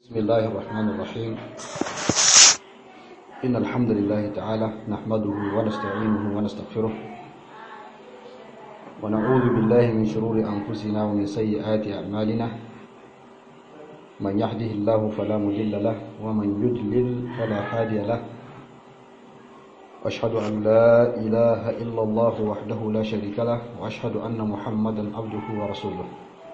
بسم الله الرحمن الرحيم إن الحمد لله تعالى نحمده ونستعينه ونستغفره ونعوذ بالله من شرور أنفسنا ومن سيئات أعمالنا من يهده الله فلا مضل له ومن يضلل فلا هادي له أشهد أن لا إله إلا الله وحده لا شريك له وأشهد أن محمدا عبده ورسوله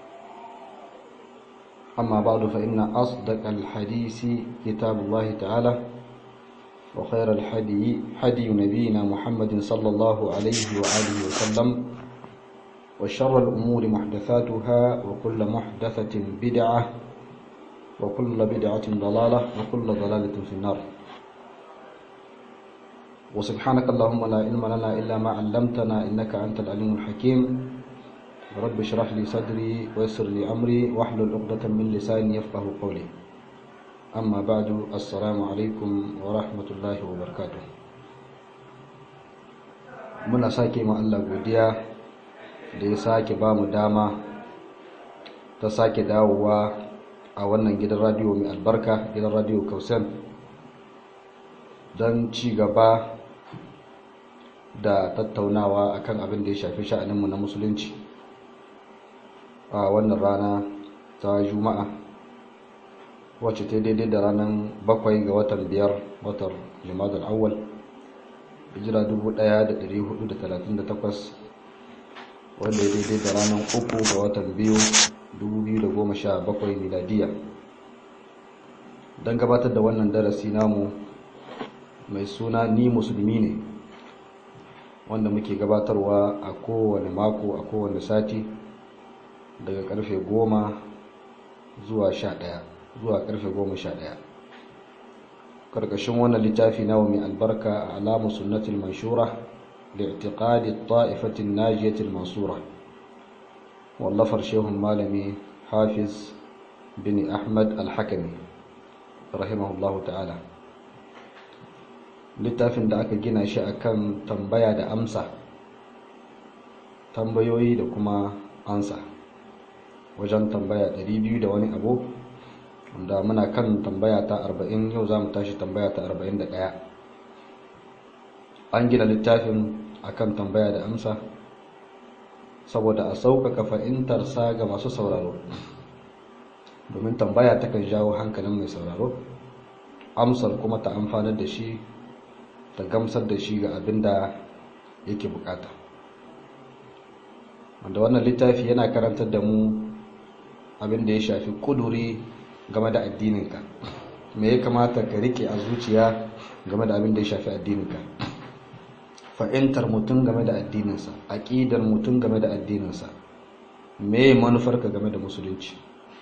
أما بعد فإن أصدق الحديث كتاب الله تعالى وخير الحدي حدي نبينا محمد صلى الله عليه وآله وسلم وشر الأمور محدثاتها وكل محدثة بدعة وكل بدعة ضلالة وكل ضلالة في النار وسبحانك اللهم لا علم لنا إلا ما علمتنا إنك أنت العليم الحكيم رب اشرح لي صدري ويسر لي أمري واحلل عقدة من لساني يفقه قولي أما بعد السلام عليكم ورحمة الله وبركاته muna sake ma Allah godiya da ya sake ba mu dama ta sake dawowa a wannan gidan radiyo mai albarka gidan radiyo kausen don ci gaba da tattaunawa akan abin da ya shafi sha'aninmu na musulunci a wannan rana ta juma'a wacce ta daidai da ranar bakwai ga watan biyar watan jimadar awal hijira 1438 wanda ya daidai da ranar uku ga watan biyu 2017 miladiya don gabatar da wannan darasi namu mai suna ni musulmi ne wanda muke gabatarwa a kowane mako a kowane sati daga karfe goma zuwa sha ɗaya zuwa karfe goma sha ɗaya karkashin wannan littafi nawa mai albarka a alamu sunnatul manshura da itiqadi ta'ifatin najiyatul mansura wallafar shehun malami hafiz bin ahmad al-hakami rahimahullahu ta'ala littafin da aka gina shi akan tambaya da amsa tambayoyi da kuma ansa wajen tambaya 200 da wani abu wanda muna kan tambaya ta 40 yau za mu tashi tambaya ta 41 an gina littafin akan tambaya da amsa saboda a sauƙaƙa fahimtarsa ga masu sauraro domin tambaya takan jawo hankalin mai sauraro amsar kuma ta amfanar da shi ta gamsar da shi ga abin da yake bukata wanda wannan littafi yana karantar da mu abin da ya shafi kuduri game da addininka me ya kamata ka rike a zuciya game da abin da ya shafi addininka fa'intar mutum game da addininsa aƙidar mutum game da addininsa me manufarka game da musulunci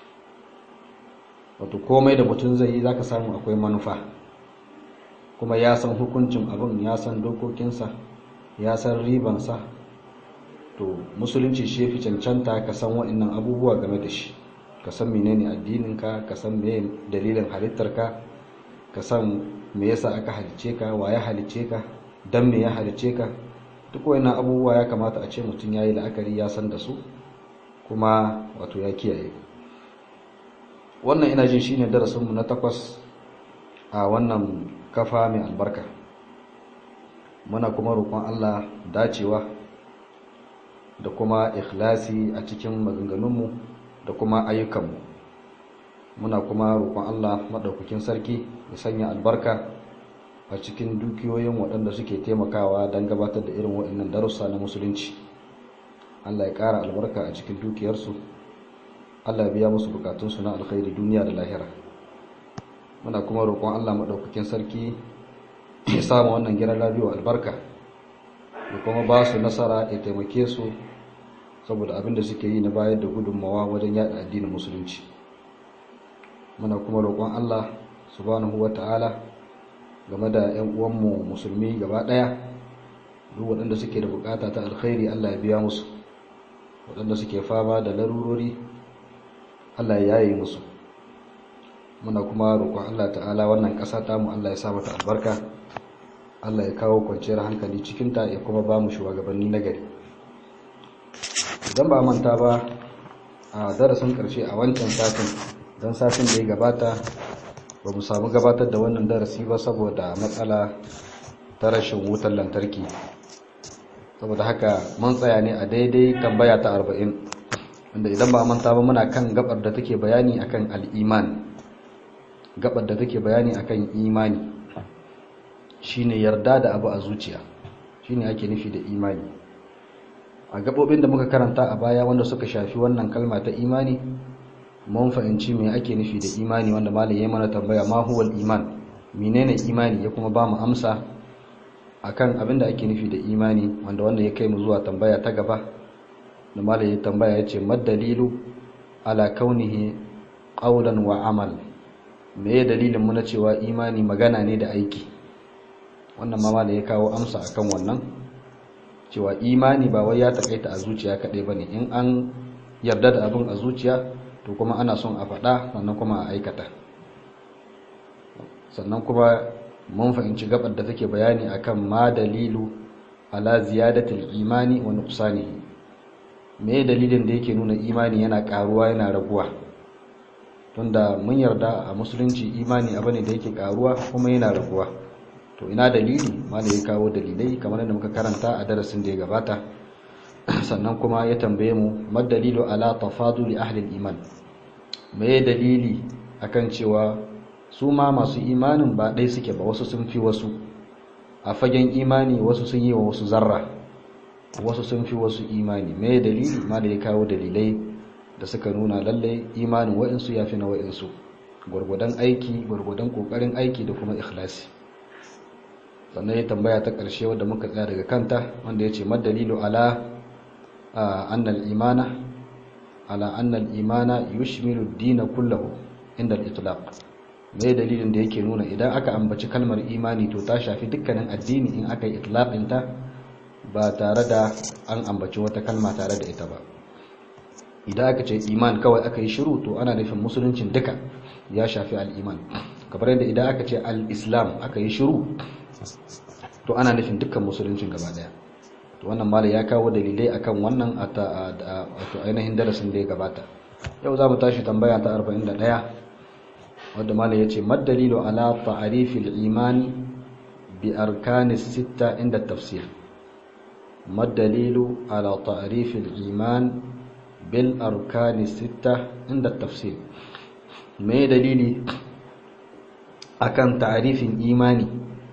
wato komai da mutum zai yi za ka samu akwai manufa kuma ya san hukuncin abin ya san dokokinsa ya san ribansa to musulunci shi fi cancanta ka san waɗannan abubuwa game da shi ka san menene addininka ka san me dalilin halittarka ka san me yasa aka halice ka wa ya halice ka dan me ya halice ka duk waɗannan abubuwa ya kamata a ce mutum yayi la'akari ya san da su kuma wato ya kiyaye wannan ina jin shine darasinmu na takwas a wannan kafa mai albarka muna kuma roƙon Allah dacewa da kuma ikhlasi a cikin maganganunmu da kuma ayyukanmu muna kuma roƙon Allah maɗaukakin sarki ya sanya albarka a cikin dukiyoyin waɗanda suke taimakawa don gabatar da irin waɗannan darussa na musulunci Allah ya ƙara albarka a cikin dukiyarsu Allah ya biya musu bukatunsu na alkhairi duniya da lahira muna kuma roƙon Allah maɗaukakin sarki ya samu wannan gidan radio albarka da kuma ba su nasara ya taimake su saboda abin da suke yi na bayar da gudunmawa wajen yada addinin musulunci muna kuma roƙon Allah subhanahu ta'ala game da 'yan uwanmu musulmi gaba ɗaya duk waɗanda suke da bukata ta alkhairi Allah ya biya musu waɗanda suke fama da larurori Allah ya yaye musu muna kuma roƙon Allah ta'ala wannan ƙasa ta mu Allah ya sa mata albarka Allah ya kawo kwanciyar hankali cikinta ya kuma ba mu shugabanni na gari idan ba manta ba a darasin ƙarshe a wancan satin don satin da ya gabata ba mu samu gabatar da wannan darasi ba saboda matsala ta rashin wutar lantarki saboda haka mun tsaya ne a daidai tambaya ta arba'in wanda idan ba manta ba muna kan gabar da take bayani akan al'iman gabar da take bayani akan imani shine yarda da abu a zuciya shine ake nufi da imani a gabobin da muka karanta a baya wanda suka shafi wannan kalma ta imani mun fahimci me ake nufi da imani wanda malam ya mana tambaya ma huwal iman menene imani ya kuma ba mu amsa akan abin da ake nufi da imani wanda wanda ya kai mu zuwa tambaya ta gaba da malam ya tambaya ya ce maddalilu ala kaunihi qawlan wa amal me ya dalilin mu na cewa imani magana ne da aiki wannan ma malam ya kawo amsa akan wannan cewa imani ba wai ya takaita a zuciya kadai bane in an yarda da abin a zuciya to kuma ana son a faɗa sannan kuma a aikata sannan kuma mun fahimci gabar da take bayani akan ma dalilu ala ziyadatul imani wa nuqsanihi me dalilin da yake nuna imani yana karuwa yana raguwa tunda mun yarda a musulunci imani abu ne da yake karuwa kuma yana raguwa to ina dalili malai ya kawo dalilai kamar yadda muka karanta a darasin da ya gabata sannan kuma ya tambaye mu madalilu ala tafaduli ahli iman me dalili akan cewa su ma masu imanin ba ɗai suke ba wasu sun fi wasu a fagen imani wasu sun yi wa wasu zarra wasu sun fi wasu imani me dalili ma da ya kawo dalilai da suka nuna lallai imanin wa'insu ya fi na wa'insu gwargwadon aiki gwargwadon kokarin aiki da kuma ikhlasi sannan ya tambaya ta ƙarshe wadda muka tsaya daga kanta wanda ya ce madalilu ala annal imana ala annal imana yushmilu dina kullahu inda al-itlaq me dalilin da yake nuna idan aka ambaci kalmar imani to ta shafi dukkanin addini in aka yi itlaqin ta ba tare da an ambaci wata kalma tare da ita ba idan aka ce iman kawai aka yi shiru to ana nufin musuluncin duka ya shafi al-iman kamar yadda idan aka ce al-islam aka yi shiru to ana nufin dukkan musuluncin gaba daya to wannan mala ya kawo dalilai akan wannan wato ainihin darasin da ya gabata yau za mu tashi tambaya ta 41 wadda mala ya ce maddalilu ala ta'arifil imani bi arkanis sitta inda tafsir maddalilu ala ta'arifil iman bil arkanis sitta inda tafsir me dalili akan ta'arifin imani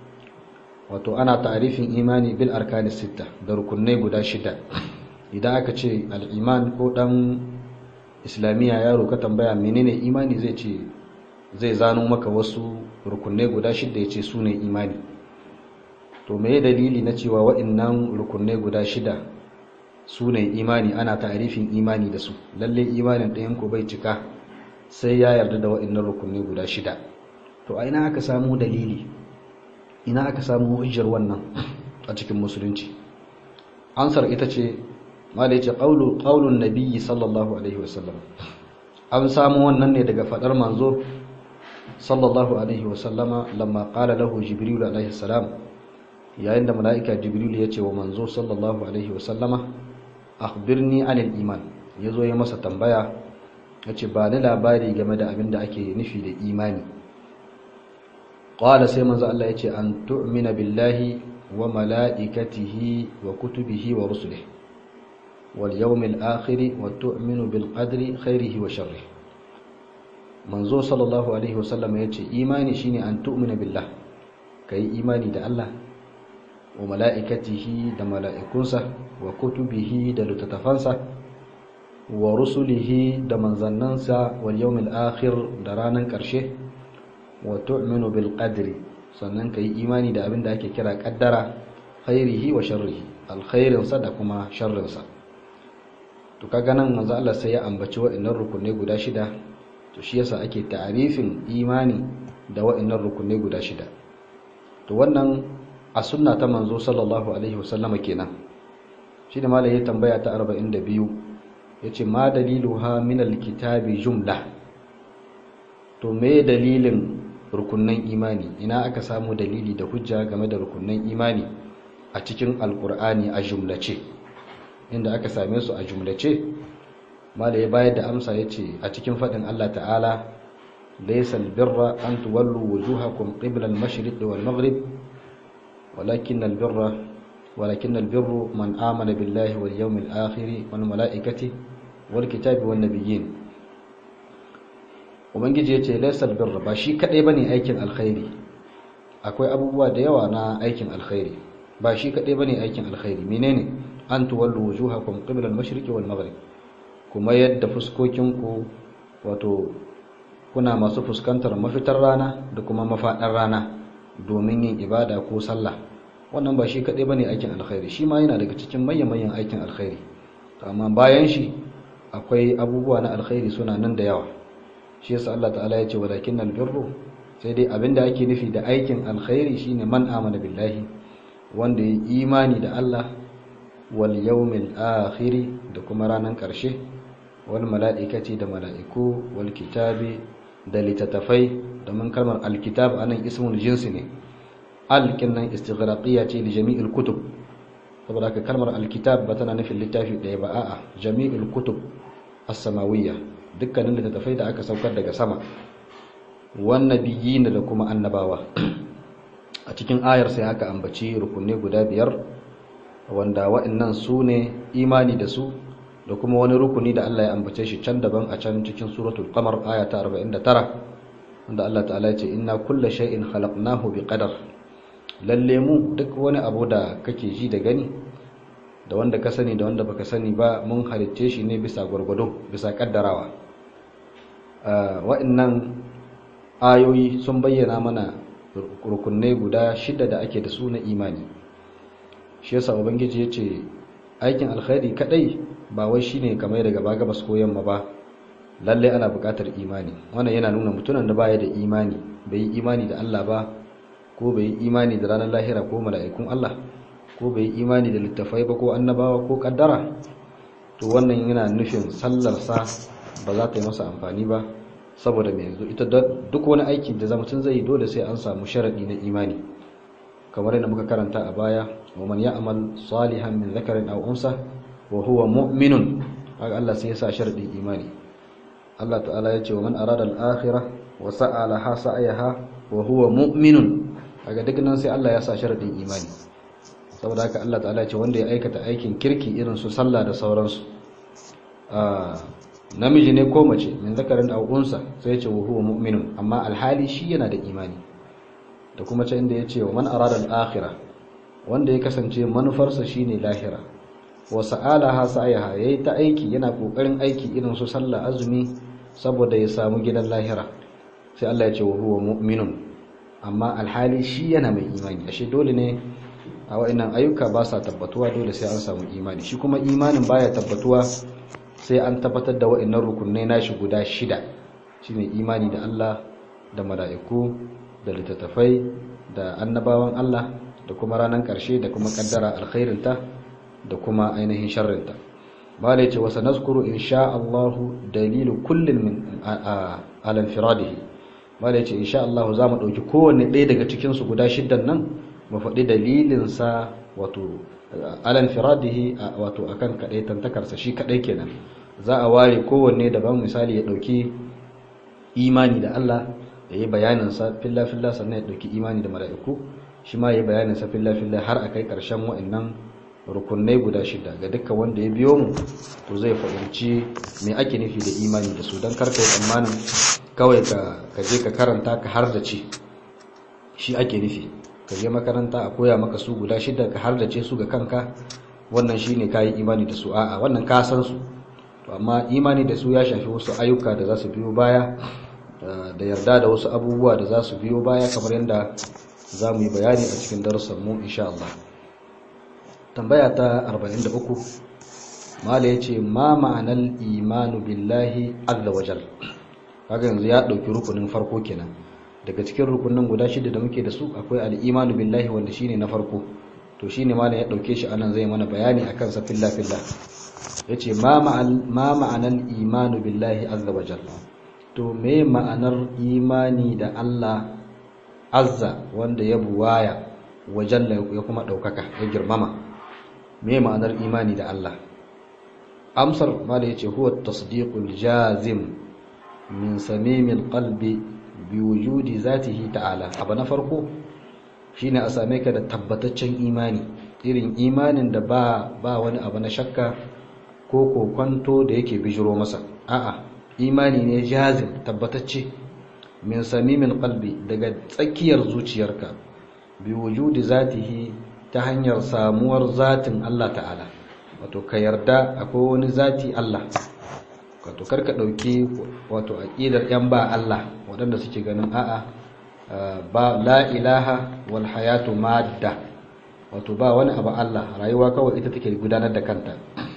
wato ana ta'arifin imani bil arkanis sitta da rukunai guda shida idan aka ce al-iman ko dan islamiyya yaro ka tambaya menene imani zai ce zai zano maka wasu rukunai guda shida yace su ne imani to me dalili na cewa waɗannan rukunai guda shida su ne imani ana ta'arifin imani da su lalle imanin ɗayan ku bai cika sai ya yarda da waɗannan rukunai guda shida to a ina aka samu dalili ina aka samu hujjar wannan a cikin musulunci ansar ita ce malai ce qaulun nabiyyi sallallahu alaihi wasallam an samu wannan ne daga fadar manzo sallallahu alaihi wasallama lamma qala lahu jibril alaihi salam yayin da malaika jibril ya ce wa manzo sallallahu alaihi wasallama akhbirni anil iman yazo ya masa tambaya yace ba ni labari game da abin da ake nufi da imani qala sai manzo Allah yace an tu'mina billahi wa malaikatihi wa kutubihi wa rusulihi wal yawmil akhir wa tu'minu bil qadri khairihi wa sharrihi manzo sallallahu alaihi wasallam yace imani shine an tu'mina billah kai imani da Allah wa malaikatihi da mala'ikunsa wa kutubihi da littattafansa wa rusulihi da manzannansa wal yawmil akhir da ranan karshe wa tu'minu bil qadri sannan kai imani da abin da ake kira kaddara khairihi wa sharrihi alkhairin sa da kuma sharrin sa to kaga nan manzo Allah sai ya ambaci wa'annan rukunai guda shida to shi yasa ake ta'arifin imani da wa'annan rukunai guda shida to wannan a sunna ta manzo sallallahu alaihi wasallama kenan shi da malai ya tambaya ta 42 yace ma daliluha min alkitabi jumla to me dalilin rukunnan imani ina aka samu dalili da hujja game da rukunnan imani a cikin alkur'ani a jumlace inda aka same su a jumlace mala ya bayar da amsa ya ce a cikin faɗin Allah ta'ala laysa albirra an tuwallu wujuhakum qibla al-mashriq wal maghrib walakin albirra walakin albirru man amana billahi wal yawmil akhir wal malaikati wal kitabi wan nabiyyin ubangiji yace laysa albirra ba shi kadai bane aikin alkhairi akwai abubuwa da yawa na aikin alkhairi ba shi kadai bane aikin alkhairi menene an tuwallu wujuhakum qibla al-mashriqi wal maghrib kuma yadda fuskokinku wato kuna masu fuskantar mafitar rana da kuma mafadar rana domin yin ibada ko sallah wannan ba shi kadai bane aikin alkhairi shi ma yana daga cikin manyan aikin alkhairi amma bayan shi akwai abubuwa na alkhairi suna nan da yawa shi yasa Allah ta'ala ya ce walakinnal birru sai dai abinda ake nufi da aikin alkhairi shine man amana billahi wanda ya imani da Allah wal yawmil akhir da kuma ranan karshe wal mala'ikati da mala'iku wal kitabi da litatafai domin kalmar alkitab anan ismul jinsi ne alkinnan istighraqiyya ce li jami'il kutub saboda haka kalmar alkitab ba tana nufin littafi ɗaya ba a'a jami'il kutub as-samawiyya dukkanin littattafai da aka saukar daga sama wannabiyyin da kuma annabawa a cikin ayar sai aka ambaci rukunne guda biyar wanda waɗannan su ne imani da su da kuma wani rukuni da Allah ya ambace shi can daban a can cikin suratul qamar aya ta 49 wanda Allah ta'ala ya ce inna kulla shay'in khalaqnahu biqadar lalle mu duk wani abu da kake ji da gani da wanda ka sani da wanda baka sani ba mun halicce shi ne bisa gwargwado bisa kaddarawa waɗannan ayoyi sun bayyana mana rukunai guda shida da ake da su na imani shi yasa ubangiji ya ce aikin alkhairi kadai ba wai shine kamar daga ba gabas ko yamma ba lalle ana buƙatar imani wannan yana nuna mutumin da baya da imani bai yi imani da Allah ba ko bai yi imani da ranar lahira ko mala'ikun Allah ko bai yi imani da littafai ba ko annabawa ko kaddara to wannan yana nufin sallarsa ba za ta yi masa amfani ba saboda mai yanzu ita duk wani aiki da mutum zai yi dole sai an samu sharadi na imani kamar yadda muka karanta a baya wa man ya'mal salihan min dhakarin aw unsa wa huwa mu'minun haka Allah sai ya sa sharadin imani Allah ta'ala ya ce wa man arada al-akhirah wa sa'a laha sa'ayaha wa huwa mu'minun kaga duk nan sai Allah ya sa sharadin imani saboda haka Allah ta'ala ya ce wanda ya aikata aikin kirki irin su sallah da sauransu namiji ne ko mace min zakarin aw unsa sai ya ce wa huwa mu'minun amma alhali shi yana da imani da kuma ce inda ya ce wa man arada al-akhirah wanda ya kasance manufarsa shine lahira wa sa'alaha sa'ayaha yayi ta aiki yana kokarin aiki irin su sallah azumi saboda ya samu gidan lahira sai Allah ya ce wa huwa mu'minun amma alhali shi yana mai imani ashe dole ne a wa'annan ayyuka ba sa tabbatuwa dole sai an samu imani shi kuma imanin baya tabbatuwa sai an tabbatar da wa'annan rukunai nashi guda shida shine imani da Allah da mala'iku da littattafai da annabawan Allah da kuma ranar ƙarshe da kuma kaddara alkhairinta da kuma ainihin sharrinta bala yace wa sanazkuru insha Allah dalilu kullin min al-infiradihi bala yace insha Allah za mu dauki kowanne ɗaya daga cikin su guda shiddan nan mu faɗi dalilin sa wato al-infiradihi wato akan kadai tantakarsa shi kadai kenan za a ware kowanne daban misali ya dauki imani da Allah ya yi bayanin sa filla filla sannan ya dauki imani da mala'iku shi ma ya yi bayanin sa filla filla har akai karshen wa'annan rukunai guda shida ga dukkan wanda ya biyo mu to zai fahimci me ake nufi da imani da su don karka yi tsammanin kawai ka je ka karanta ka har da ce shi ake nufi ka je makaranta a koya maka su guda shida ka har da ce su ga kanka wannan shi ne ka yi imani da su a'a wannan ka san su to amma imani da su ya shafi wasu ayyuka da za su biyo baya da yarda da wasu abubuwa da za su biyo baya kamar yadda za mu yi bayani a cikin darussan mu insha Allah tambaya ta 43 mala yace ma ma'anar imanu billahi azza wajal kaga yanzu ya dauki rukunin farko kenan daga cikin rukunin guda shida da muke da su akwai al-imanu billahi wanda shine na farko to shine mala ya dauke shi anan zai mana bayani akan sa fillah fillah yace ma ma'al ma ma'anar imanu billahi azza wajal to me ma'anar imani da Allah azza wanda ya buwaya wajalla ya kuma daukaka ya girmama me ma'anar imani da Allah amsar mala yace huwa tasdiqul jazim min samimil qalbi bi wujudi zatihi ta'ala abu na farko shine a same ka da tabbataccen imani irin imanin da ba ba wani abu na shakka ko kokwanto da yake bijiro masa a'a imani ne jazim tabbatacce min samimil qalbi daga tsakiyar zuciyarka bi wujudi zatihi ta hanyar samuwar zatin Allah ta'ala wato ka yarda akwai wani zati Allah wato karka dauki wato aqidar yan ba Allah waɗanda suke ganin a'a ba la ilaha wal hayatu madda wato ba wani abu Allah rayuwa kawai ita take gudanar da kanta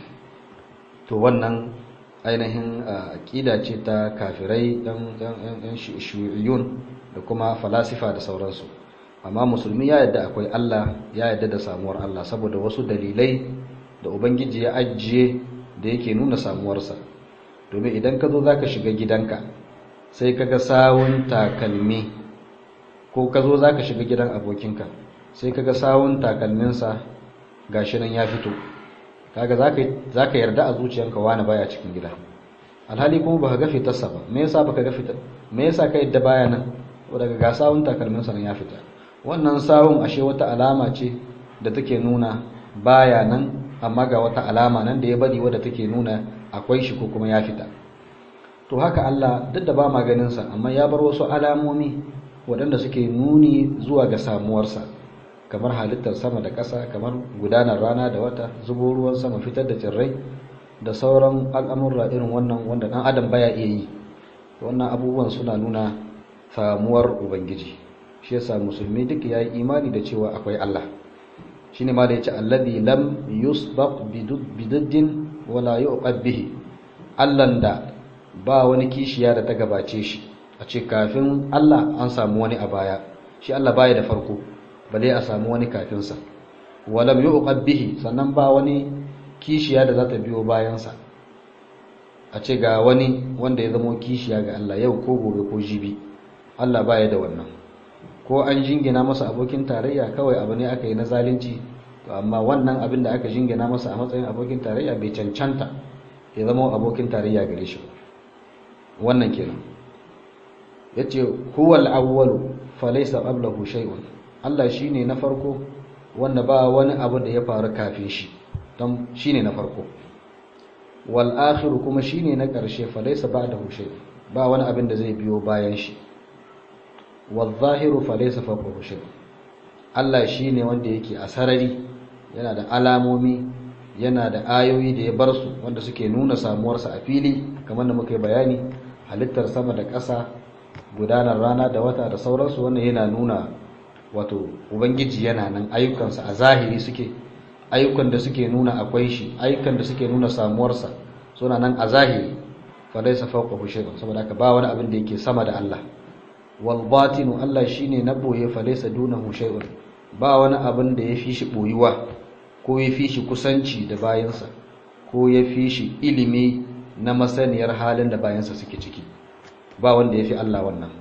to wannan ainihin aqida ce ta kafirai yan yan shi'iyun da kuma falasifa da sauransu amma musulmi ya yadda akwai Allah ya yadda da samuwar Allah saboda wasu dalilai da ubangiji ya ajiye da yake nuna samuwarsa domin idan ka zo zaka shiga gidanka sai kaga sawun takalmi ko ka zo zaka shiga gidan abokinka sai kaga sawun takalminsa gashi nan ya fito kaga zaka zaka yarda a zuciyanka wani baya cikin gida alhali kuma baka ga fitarsa ba me yasa baka ga fitar me yasa ka yadda baya nan daga ga sawun takalminsa nan ya fita wannan sawun ashe wata alama ce da take nuna baya nan amma ga wata alama nan da ya bari wadda take nuna akwai shi ko kuma ya fita to haka Allah duk da ba ma ganin sa amma ya bar wasu alamomi waɗanda suke nuni zuwa ga samuwarsa kamar halittar sama da ƙasa kamar gudanar rana da wata zubo ruwan sama fitar da tsirrai da sauran al'amurra irin wannan wanda ɗan adam baya iya yi wannan abubuwan suna nuna samuwar ubangiji shi yasa musulmi duk ya yi imani da cewa akwai Allah shine ma da yace alladhi lam yusbaq biduddin wala yuqab bihi Allahn da ba wani kishiya da ta gabace shi a ce kafin Allah an samu wani a baya shi Allah baya da farko bale a samu wani kafin sa walam yuqab bihi sannan ba wani kishiya da za ta biyo bayan sa a ce ga wani wanda ya zama kishiya ga Allah yau ko gobe ko jibi Allah baya da wannan ko an jingina masa abokin tarayya kawai abu ne aka yi na zalunci to amma wannan abin da aka jingina masa a matsayin abokin tarayya bai cancanta ya zama abokin tarayya gare shi wannan kenan yace huwal awwalu falaysa qablahu shay'un Allah shine na farko wanda ba wani abu da ya faru kafin shi don shine na farko wal akhiru kuma shine na karshe falaysa ba'dahu shay'un ba wani abin da zai biyo bayan shi والظاهر فليس فوقه شيء Allah shine wanda yake a sarari yana da alamomi yana da ayoyi da ya bar su wanda suke nuna samuwarsa a fili kamar da muka yi bayani halittar sama da ƙasa gudanar rana da wata da sauransu wannan yana nuna wato ubangiji yana nan ayyukansa a zahiri suke ayyukan da suke nuna akwai shi ayyukan da suke nuna samuwarsa suna nan a zahiri fa laysa fawqahu shay'un saboda haka ba wani abin da yake sama da Allah walbatinu Allah shine na boye falaisa dunahu shay'un ba wani abin da ya fi shi boyuwa ko ya fi shi kusanci da bayansa ko ya fi shi ilimi na masaniyar halin da bayansa suke ciki ba wanda ya fi Allah wannan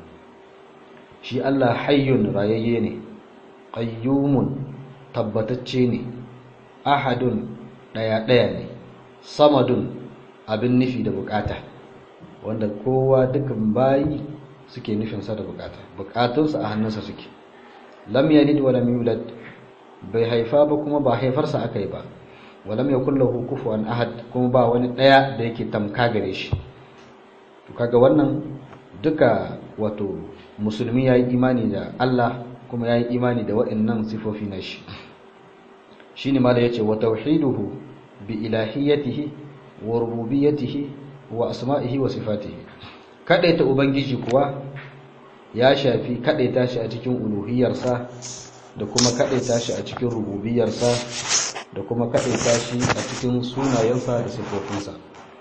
shi Allah hayyun rayayye ne qayyumun tabbatacce ne ahadun daya daya ne samadun abin nufi da bukata wanda kowa dukan bayi suke nufinsa da bukata bukatunsa a hannunsa suke lam yalid wa lam yulad bai haifa ba kuma ba haifarsa aka yi ba wa lam yakul lahu kufuwan ahad kuma ba wani daya da yake tamka gare shi to kaga wannan duka wato musulmi yayi imani da Allah kuma yayi imani da waɗannan sifofi na shi shine mala yace wa tauhiduhu bi ilahiyatihi wa rububiyyatihi wa asma'ihi wa sifatihi kadaita ubangiji kuwa ya shafi kadaita shi a cikin uluhiyarsa da kuma kadaita shi a cikin rububiyarsa da kuma kadaita shi a cikin sunayensa da sifofinsa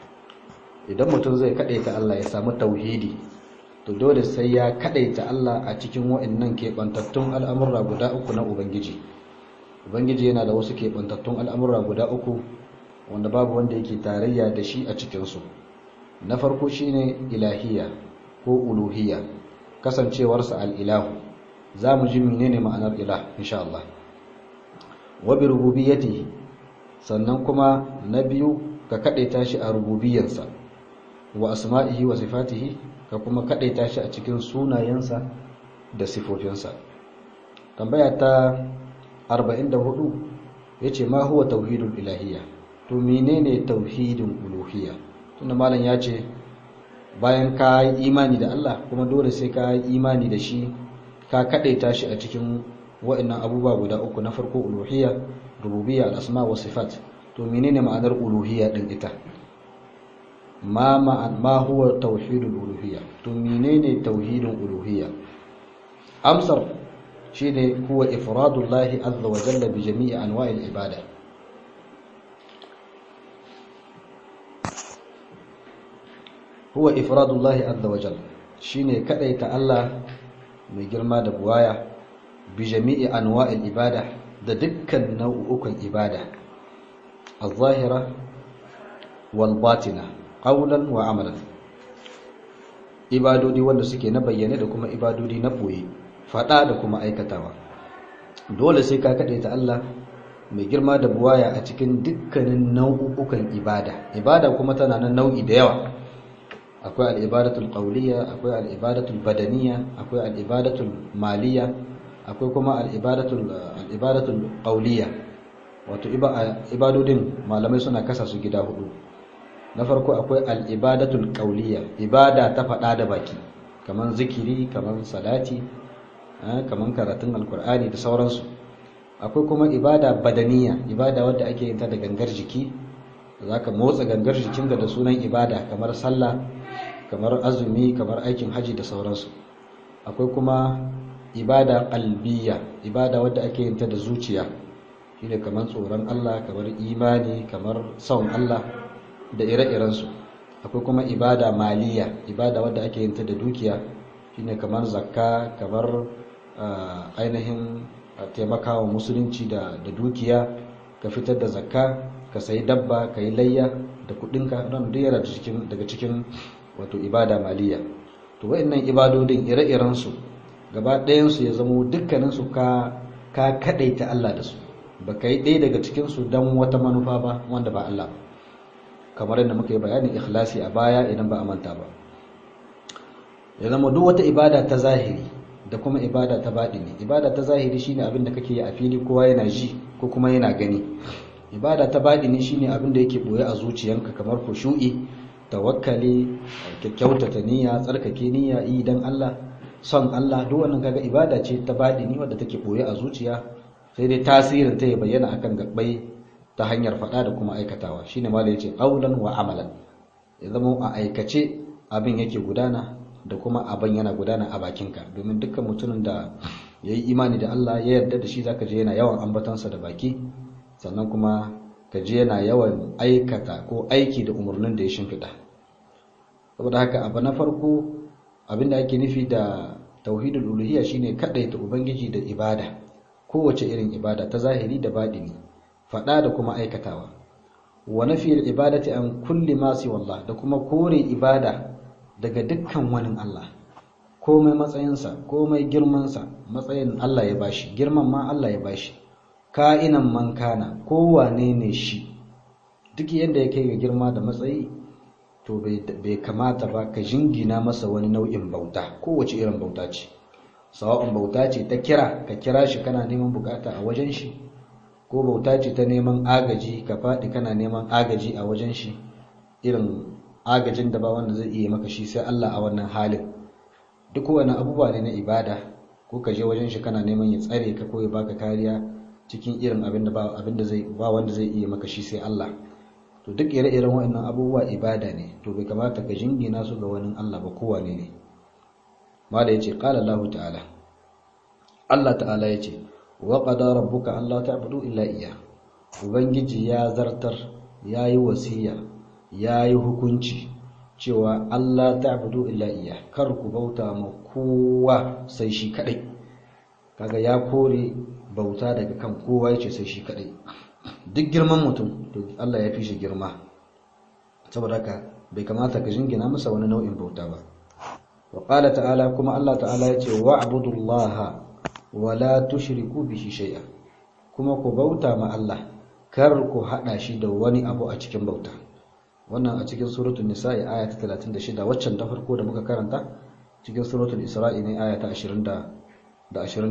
idan mutum zai kadaita Allah ya samu tauhidi to dole sai ya kadaita Allah a cikin wa'annan keɓantattun al'amurra guda uku na ubangiji ubangiji yana da wasu keɓantattun al'amurra guda uku wanda babu wanda yake tarayya da shi a cikinsu na farko shine ilahiyya ko uluhiyya kasancewarsa al'ilahu za mu ji menene ma'anar ilah insha Allah wa bi rububiyyati sannan kuma na biyu ka kadaita shi a rububiyarsa wa asma'ihi wa sifatihi ka kuma kadaita shi a cikin sunayensa da sifofinsa tambaya ta 44 yace ma huwa tauhidul ilahiyya to menene tauhidin uluhiyya tunda malam ya ce bayan ka yi imani da Allah kuma dole sai ka yi imani da shi ka kadaita shi a cikin wa'annan abubuwa guda uku na farko uluhiyya rububiyya al-asma wa sifat to menene ma'anar uluhiyya din ita ma ma huwa tauhidul uluhiyya to menene tauhidin uluhiyya amsar shine huwa ifradullahi azza wa jalla bi jami'i anwa'il ibada huwa ifradullahi azza wa jalla shine kadaita Allah mai girma da buwaya bi jami'i anwa'il ibada da dukkan nau'ukan ibada al-zahira wal batina qawlan wa amalan ibadodi wanda suke na bayyane da kuma ibadodi na boye fada da kuma aikatawa dole sai ka kade ta Allah mai girma da buwaya a cikin dukkanin nau'ukan ibada ibada kuma tana nan nau'i da yawa akwai al-ibadatul qawliya akwai al-ibadatul badaniya akwai al-ibadatul maliya akwai kuma al-ibadatul al-ibadatul qawliya wato ibadodin malamai suna kasa su gida hudu na farko akwai al-ibadatul qawliya ibada ta fada da baki kaman zikiri kaman salati kaman karatun alkur'ani da sauransu akwai kuma ibada badaniya ibada wadda ake yin ta da gangar jiki zaka motsa gangar jikinka da sunan ibada kamar sallah kamar azumi kamar aikin haji da sauransu akwai kuma ibada qalbiya ibada wadda ake yin ta da zuciya shine kamar tsoron Allah kamar imani kamar son Allah da ire-irensu akwai kuma ibada maliya ibada wadda ake yin ta da dukiya shine kamar zakka kamar ainihin taimakawa musulunci da da dukiya ka fitar da zakka ka sayi dabba ka yi layya da kudinka don duk yana daga cikin wato ibada maliya to wayannan ibadodin ire-iren su gaba ɗayan su ya zama dukkanin su ka ka kadaita Allah da su baka yi ɗaya daga cikin su dan wata manufa ba wanda ba Allah ba kamar yadda muka yi bayanin ikhlasi a baya idan ba a manta ba ya zama duk wata ibada ta zahiri da kuma ibada ta baɗini ibada ta zahiri shine abin da kake yi a fili kowa yana ji ko kuma yana gani ibada ta baɗini shine abin da yake boye a zuciyanka kamar khushu'i tawakkali kyakkyautata niyya tsarkake niyya yi dan Allah son Allah duk wannan kaga ibada ce ta baɗini wadda take boye a zuciya sai dai tasirin ta ya bayyana akan gabbai ta hanyar faɗa da kuma aikatawa shine malai yace qaulan wa amalan ya zama a aikace abin yake gudana da kuma abin yana gudana a bakinka domin dukkan mutumin da ya yi imani da Allah ya yarda da shi zaka je yana yawan ambatansa da baki sannan kuma ka je yana yawan aikata ko aiki da umarnin da ya shimfiɗa saboda haka abu na farko abin da ake nufi da tauhidul uluhiyya shine kadaita ubangiji da ibada kowace irin ibada ta zahiri da baɗini faɗa da kuma aikatawa wa nafiyar ibadati an kulli ma wallah da kuma kore ibada daga dukkan wani Allah komai matsayinsa komai girmansa matsayin Allah ya bashi girman ma Allah ya bashi ka'inan man kana kowane ne shi duk yadda ya kai ga girma da matsayi to bai kamata ba ka jingina masa wani nau'in bauta kowace irin bauta ce sawa'un bauta ce ta kira ka kira shi kana neman bukata a wajen shi ko bauta ce ta neman agaji ka faɗi kana neman agaji a wajen shi irin agajin da ba wanda zai iya maka shi sai Allah a wannan halin duk wani abubuwa ne na ibada ko ka je wajen shi kana neman ya tsare ka ko ya baka kariya cikin irin abin da ba abin da zai ba wanda zai iya maka shi sai Allah to duk ire-iren waɗannan abubuwa ibada ne to bai kamata ka jingina su ga wani Allah ba kowane ne mala yace qala Allah ta'ala Allah ta'ala yace wa qada rabbuka alla ta'budu illa iyyah ubangiji ya zartar yayi wasiya ya yi hukunci cewa Allah ta abudu illa iya kar ku bauta ma kowa sai shi kadai kaga ya kore bauta daga kan kowa yace sai shi kadai duk girman mutum to Allah ya fi shi girma saboda haka bai kamata ka jingina masa wani nau'in bauta ba wa qala ta'ala kuma Allah ta'ala yace wa'budullaha wa la tushriku bihi shay'a kuma ku bauta ma Allah kar ku hada shi da wani abu a cikin bauta wannan a cikin suratul nisa'i aya ta 36 waccan ta farko da muka karanta cikin suratul isra'i ne aya ta 20 da 23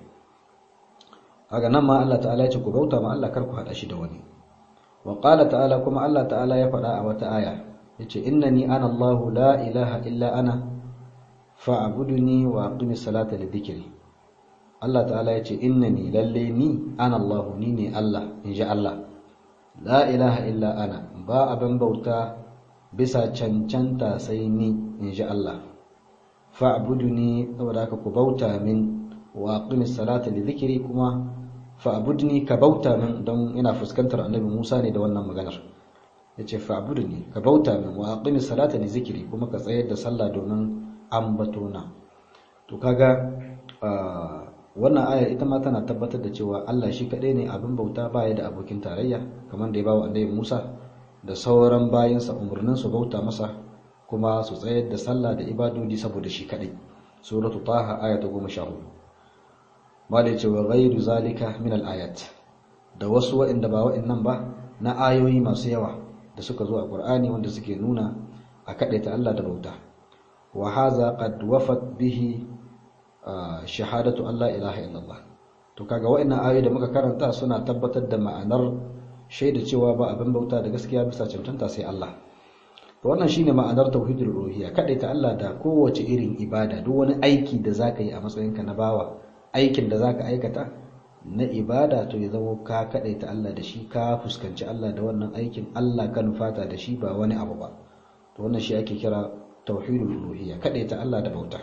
haka nan ma Allah ta'ala ya ce ku bauta ma Allah kar ku hada shi da wani wa qala ta'ala kuma Allah ta'ala ya faɗa a wata aya yace innani ana Allahu la ilaha illa ana fa'buduni wa aqimis salata li dhikri Allah ta'ala yace innani lalle ni ana Allahu ni ne Allah inji Allah la ilaha illa ana ba abin bauta bisa cancanta sai ni inji Allah fa'buduni saboda haka ku bauta min wa aqimis salata li dhikri kuma fa'budni ka bauta min don ina fuskantar annabi Musa ne da wannan maganar yace fa'budni ka bauta min wa aqimis salata li dhikri kuma ka tsayar da sallah domin ambatona to kaga wannan aya ita ma tana tabbatar da cewa Allah shi kadai ne abin bauta baya da abokin tarayya kamar da ya bawa annabi Musa da sauran bayinsa umurnin su bauta masa kuma su tsayar da sallah da ibadodi saboda shi kadai suratu taha aya ta 14 malai ce wa ghairu zalika min al-ayat da wasu wa'inda ba wa'innan ba na ayoyi masu yawa da suka zo a Qur'ani wanda suke nuna a kadaita Allah da bauta wa hadha qad wafat bihi shahadatu Allah ilaha illallah to kaga wa'annan ayoyi da muka karanta suna tabbatar da ma'anar shaida cewa ba abin bauta da gaskiya bisa cancanta sai Allah to wannan shine ma'anar tauhidul uluhiyya kadaita Allah da kowace irin ibada duk wani aiki da zaka yi a matsayinka na bawa aikin da zaka aikata na ibada to ya zama ka kadaita Allah da shi ka fuskanci Allah da wannan aikin Allah ka nufata da shi ba wani abu ba to wannan shi ake kira tauhidul uluhiyya kadaita Allah da bauta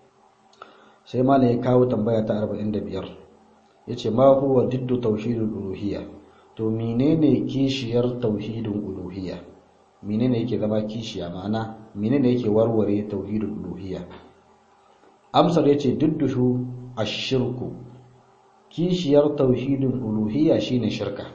sai malam ya kawo tambaya ta 45 yace ma huwa diddu tauhidul uluhiyya to menene kishiyar tauhidul uluhiyya menene yake zama kishiya ma'ana menene yake warware tauhidul uluhiyya amsar yace diddushu ashirku kishiyar tauhidul uluhiyya shine shirka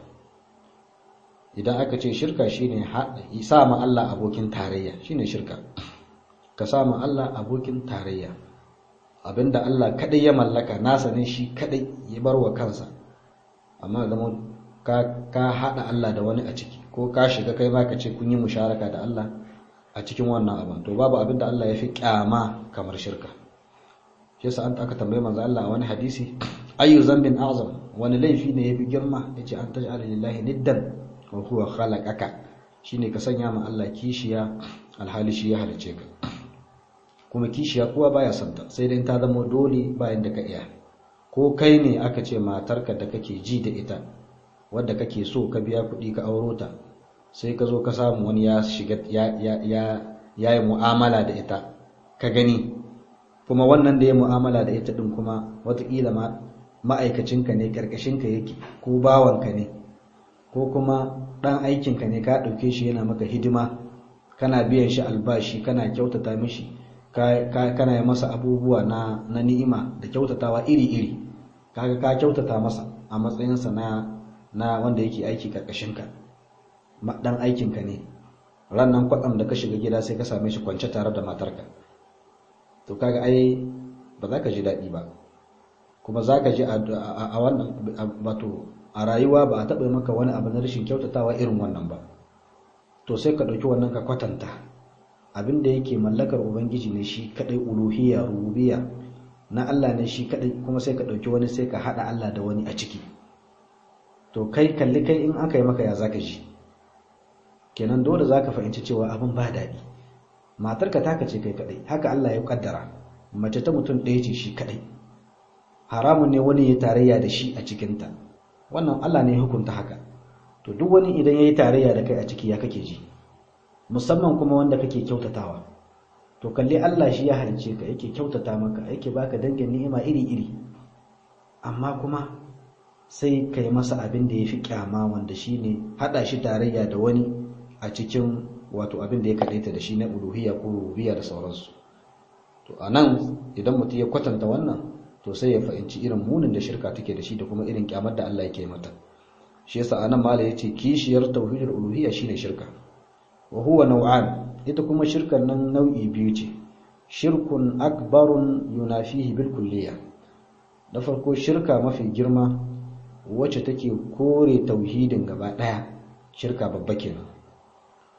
idan aka ce shirka shine sa ma Allah abokin tarayya shine shirka ka sa ma Allah abokin tarayya abinda Allah kadai ya mallaka nasa ne shi kadai ya bar wa kansa amma zama ka ka hada Allah da wani a ciki ko ka shiga kai ma ka ce kun yi musharaka da Allah a cikin wannan abin to babu abinda Allah ya fi kyama kamar shirka shi yasa an aka tambaye manzo Allah a wani hadisi ayu zambin azam wani laifi ne yafi girma yace an taj'ala lillahi niddan wa huwa khalaqaka shine ka sanya ma Allah kishiya alhali shi ya halice ka kuma kishiya kowa baya santa sai dai ta zama dole bayan da ka iya ko kai ne aka ce matarka da kake ji da ita wadda kake so ka biya kuɗi ka auro ta sai ka zo ka samu wani ya shiga ya ya ya yi mu'amala da ita ka gani kuma wannan da ya mu'amala da ita din kuma wataƙila ma ma'aikacinka ne karkashinka yake ko bawanka ne ko kuma ɗan aikinka ne ka ɗauke shi yana maka hidima kana biyan shi albashi kana kyautata mishi kana yi masa abubuwa na, na ni'ima da kyautatawa iri-iri kaga ka kyautata masa a matsayinsa na, na wanda yake aiki karkashinka dan aikinka ne rannan kwaɗam da ka shiga gida sai ka same shi kwance tare da matarka to kaga ai ba za ka ji daɗi ba kuma za ka ji a wannan wato a rayuwa ba a taɓa maka wani abu na rashin kyautatawa irin wannan ba to sai ka ɗauki wannan ka kwatanta abin da yake mallakar ubangiji ne shi kadai uluhiyya rububiyya na Allah ne shi kadai kuma sai ka dauki wani sai ka hada Allah da wani a ciki to kai kalli kai in aka yi maka ya zaka ji kenan dole zaka fahimci cewa abin ba daɗi matarka taka ce kai kadai haka Allah ya kaddara mace ta mutum ɗaya ce shi kadai haramun ne wani ya tarayya da shi a cikinta wannan Allah ne ya hukunta haka to duk wani idan ya yi tarayya da kai a ciki ya kake ji musamman kuma wanda kake kyautatawa to kalli Allah shi ya halice ka yake kyautata maka yake baka dangin ni'ima iri-iri amma kuma sai kai masa abin da yafi kyama wanda shine hada shi tarayya da wani a cikin wato abin da ya kadaita da shi na uluhiyya ko rububiyya da sauransu to anan idan mutum ya kwatanta wannan to sai ya fahimci irin munin da shirka take da shi da kuma irin kyamar da Allah yake mata shi yasa anan mala yace kishiyar tauhidul uluhiyya shine shirka wa huwa nau'an ita kuma shirkan nan nau'i biyu ce shirkun akbarun yunafihi bil kulliya da farko shirka mafi girma wacce take kore tauhidin gaba daya shirka babba kenan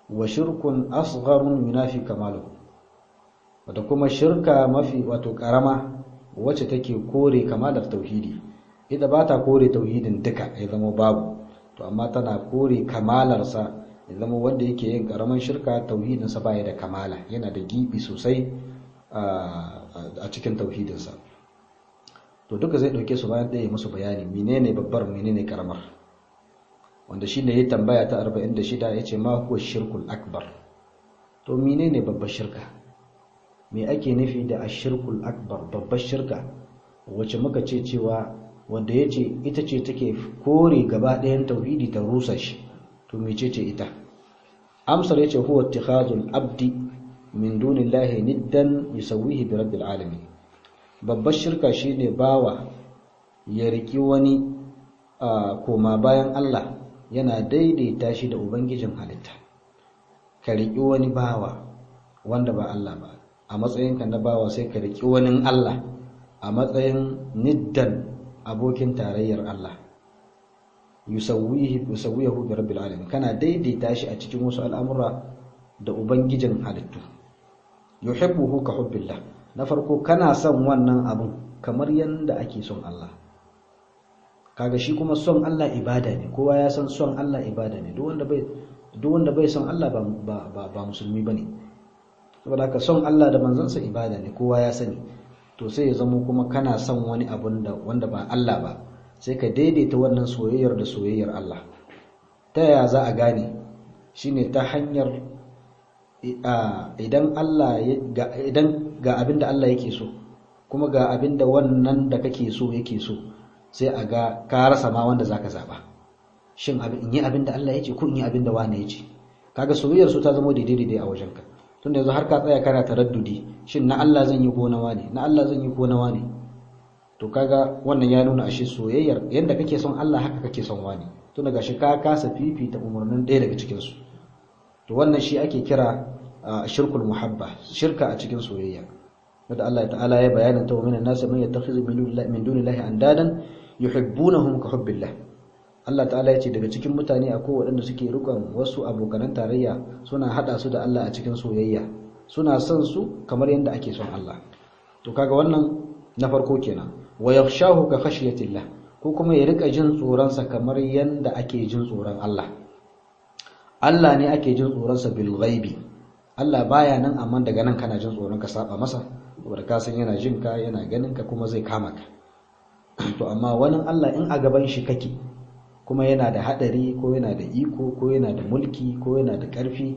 wa shirkun asgharun yunafi kamaluhu wata kuma shirka mafi wato karama wacce take kore kamalar tauhidi ita ba ta kore tauhidin duka ya zama babu to amma tana kore kamalarsa ya zama wanda yake yin karaman shirka tauhidinsa baya da kamala yana da gibi sosai a cikin tauhidinsa to duka zai dauke su bayan ɗaya musu bayani menene babbar menene karamar wanda shi ne ya tambaya ta 46 ya ce ma huwa shirkul akbar to menene babbar shirka me ake nufi da ashirkul akbar babbar shirka wacce muka ce cewa wanda ya ce ita ce take kore gaba ɗayan tauhidi ta rusa shi to mece ce ita amsar ya ce huwa ittikhazul abdi min dunillahi niddan yusawwihi bi rabbil alamin babbar shirka shine bawa ya riki wani koma bayan Allah yana daidaita shi da ubangijin halitta ka riki wani bawa wanda ba Allah ba a matsayinka na bawa sai ka riki wani Allah a matsayin niddan abokin tarayyar Allah yusawwihi yusawwihu bi rabbil alamin kana daidaita shi a cikin wasu al'amura da ubangijin halittu yuhibbuhu ka hubbillah na farko kana son wannan abun kamar yanda ake son Allah kaga shi kuma son Allah ibada ne kowa ya san son Allah ibada ne duk wanda bai duk wanda bai son Allah ba ba ba musulmi bane saboda haka son Allah da manzansa ibada ne kowa ya sani to sai ya zama kuma kana son wani abun da wanda ba Allah ba sai ka daidaita wannan soyayyar da soyayyar Allah ta yaya za a gane shine ta hanyar idan Allah idan ga abin da Allah yake so kuma ga abin da wannan da kake so yake so sai a ga ka rasa ma wanda zaka zaba shin in yi abin da Allah yake ko in yi abin da wani yake kaga soyayyar su ta zama daidai daidai a wajenka tunda yanzu har ka tsaya kana taraddudi shin na Allah zan yi ko na wani na Allah zan yi ko na wani to kaga wannan ya nuna ashe soyayyar yanda kake son Allah haka kake son wani tunda gashi ka kasa fifita umarnin ɗaya daga cikin su to wannan shi ake kira shirkul muhabba shirka a cikin soyayya da Allah ta'ala ya bayyana ta min an-nas man yattakhidhu min dunillahi andadan yuhibbunahum ka hubbillah Allah ta'ala ya ce daga cikin mutane akwai waɗanda suke rukun wasu abokanan tarayya suna hada su da Allah a cikin soyayya suna son su kamar yadda ake son Allah to kaga wannan na farko kenan wa yakhshahu ka khashyatillah ko kuma ya rika jin tsoron sa kamar yadda ake jin tsoron Allah Allah ne ake jin tsoron sa bil ghaibi Allah baya nan amma daga nan kana jin tsoron ka saba masa saboda ka san yana jin ka yana ganin ka kuma zai kama ka to amma wani Allah in a gaban shi kake kuma yana da hadari ko yana da iko ko yana da mulki ko yana da ƙarfi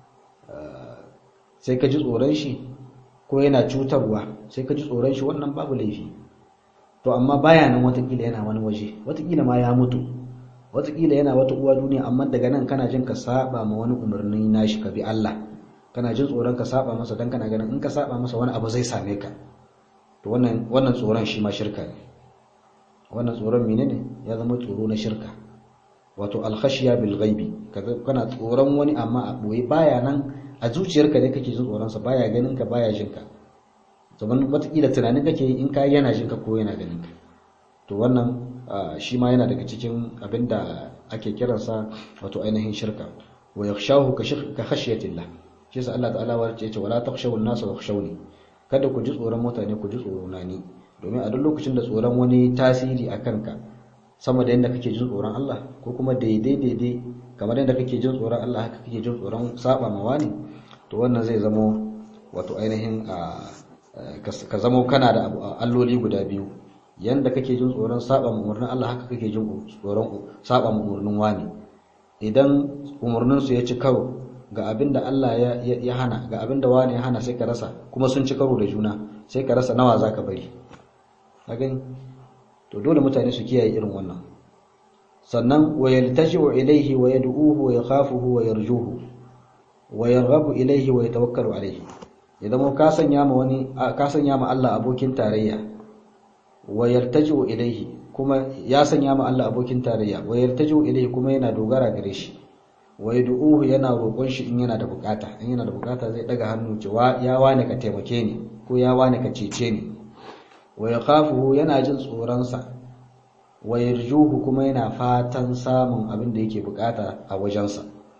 sai ka ji tsoron shi ko yana cutarwa sai ka ji tsoron shi wannan babu laifi to amma baya nan watakila yana wani waje watakila ma ya mutu watakila yana wata uwa duniya amma daga nan kana jin ka saba ma wani umarni nashi ka bi Allah kana jin tsoron ka saba masa dan kana ganin in ka saba masa wani abu zai same ka to wannan wannan tsoron shi ma shirka ne wannan tsoron menene ya zama tsoro na shirka wato alkhashiya bil ghaibi kana tsoron wani amma a boye baya nan a zuciyarka ne kake jin tsoron sa baya ganin ka baya jin ka zaman watakila tunanin kake in ka yana jin ka ko yana ganin ka to wannan shi ma yana daga cikin abinda ake kiransa wato ainihin shirka wa yakhshahu ka khashyatillah shi yasa Allah ta'ala ya ce wala takhshawu an-nasa wakhshawni kada ku ji tsoron mutane ku ji tsorona ni domin a duk lokacin da tsoron wani tasiri a kanka sama da yadda kake jin tsoron Allah ko kuma daidai daidai kamar yadda kake jin tsoron Allah haka kake jin tsoron saba ma wani to wannan zai zamo wato ainihin ka zamo kana da alloli guda biyu yanda kake jin tsoron saba ma umarnin Allah haka kake jin tsoron saba ma umarnin wani idan umarnin su ya ci karo ga abin da Allah ya hana ga abin da wani ya hana sai ka rasa kuma sun ci karo da juna sai ka rasa nawa zaka bari a gani to dole mutane su kiyaye irin wannan sannan wa yaltaji'u ilayhi wa yad'uhu wa yakhafuhu wa yarjuhu wa yarghabu ilayhi wa yatawakkalu alayhi idan mu ka sanya ma wani ka sanya ma Allah abokin tarayya wa yaltaji'u ilayhi kuma ya sanya ma Allah abokin tarayya wa yaltaji'u ilayhi kuma yana dogara gare shi wa yad'uhu yana roƙon shi in yana da bukata in yana da bukata zai daga hannu cewa ya wane ka taimake ni ko ya wane ka cece ni wa yakhafuhu yana jin tsoronsa wa yarjuhu kuma yana fatan samun abin da yake bukata a wajensa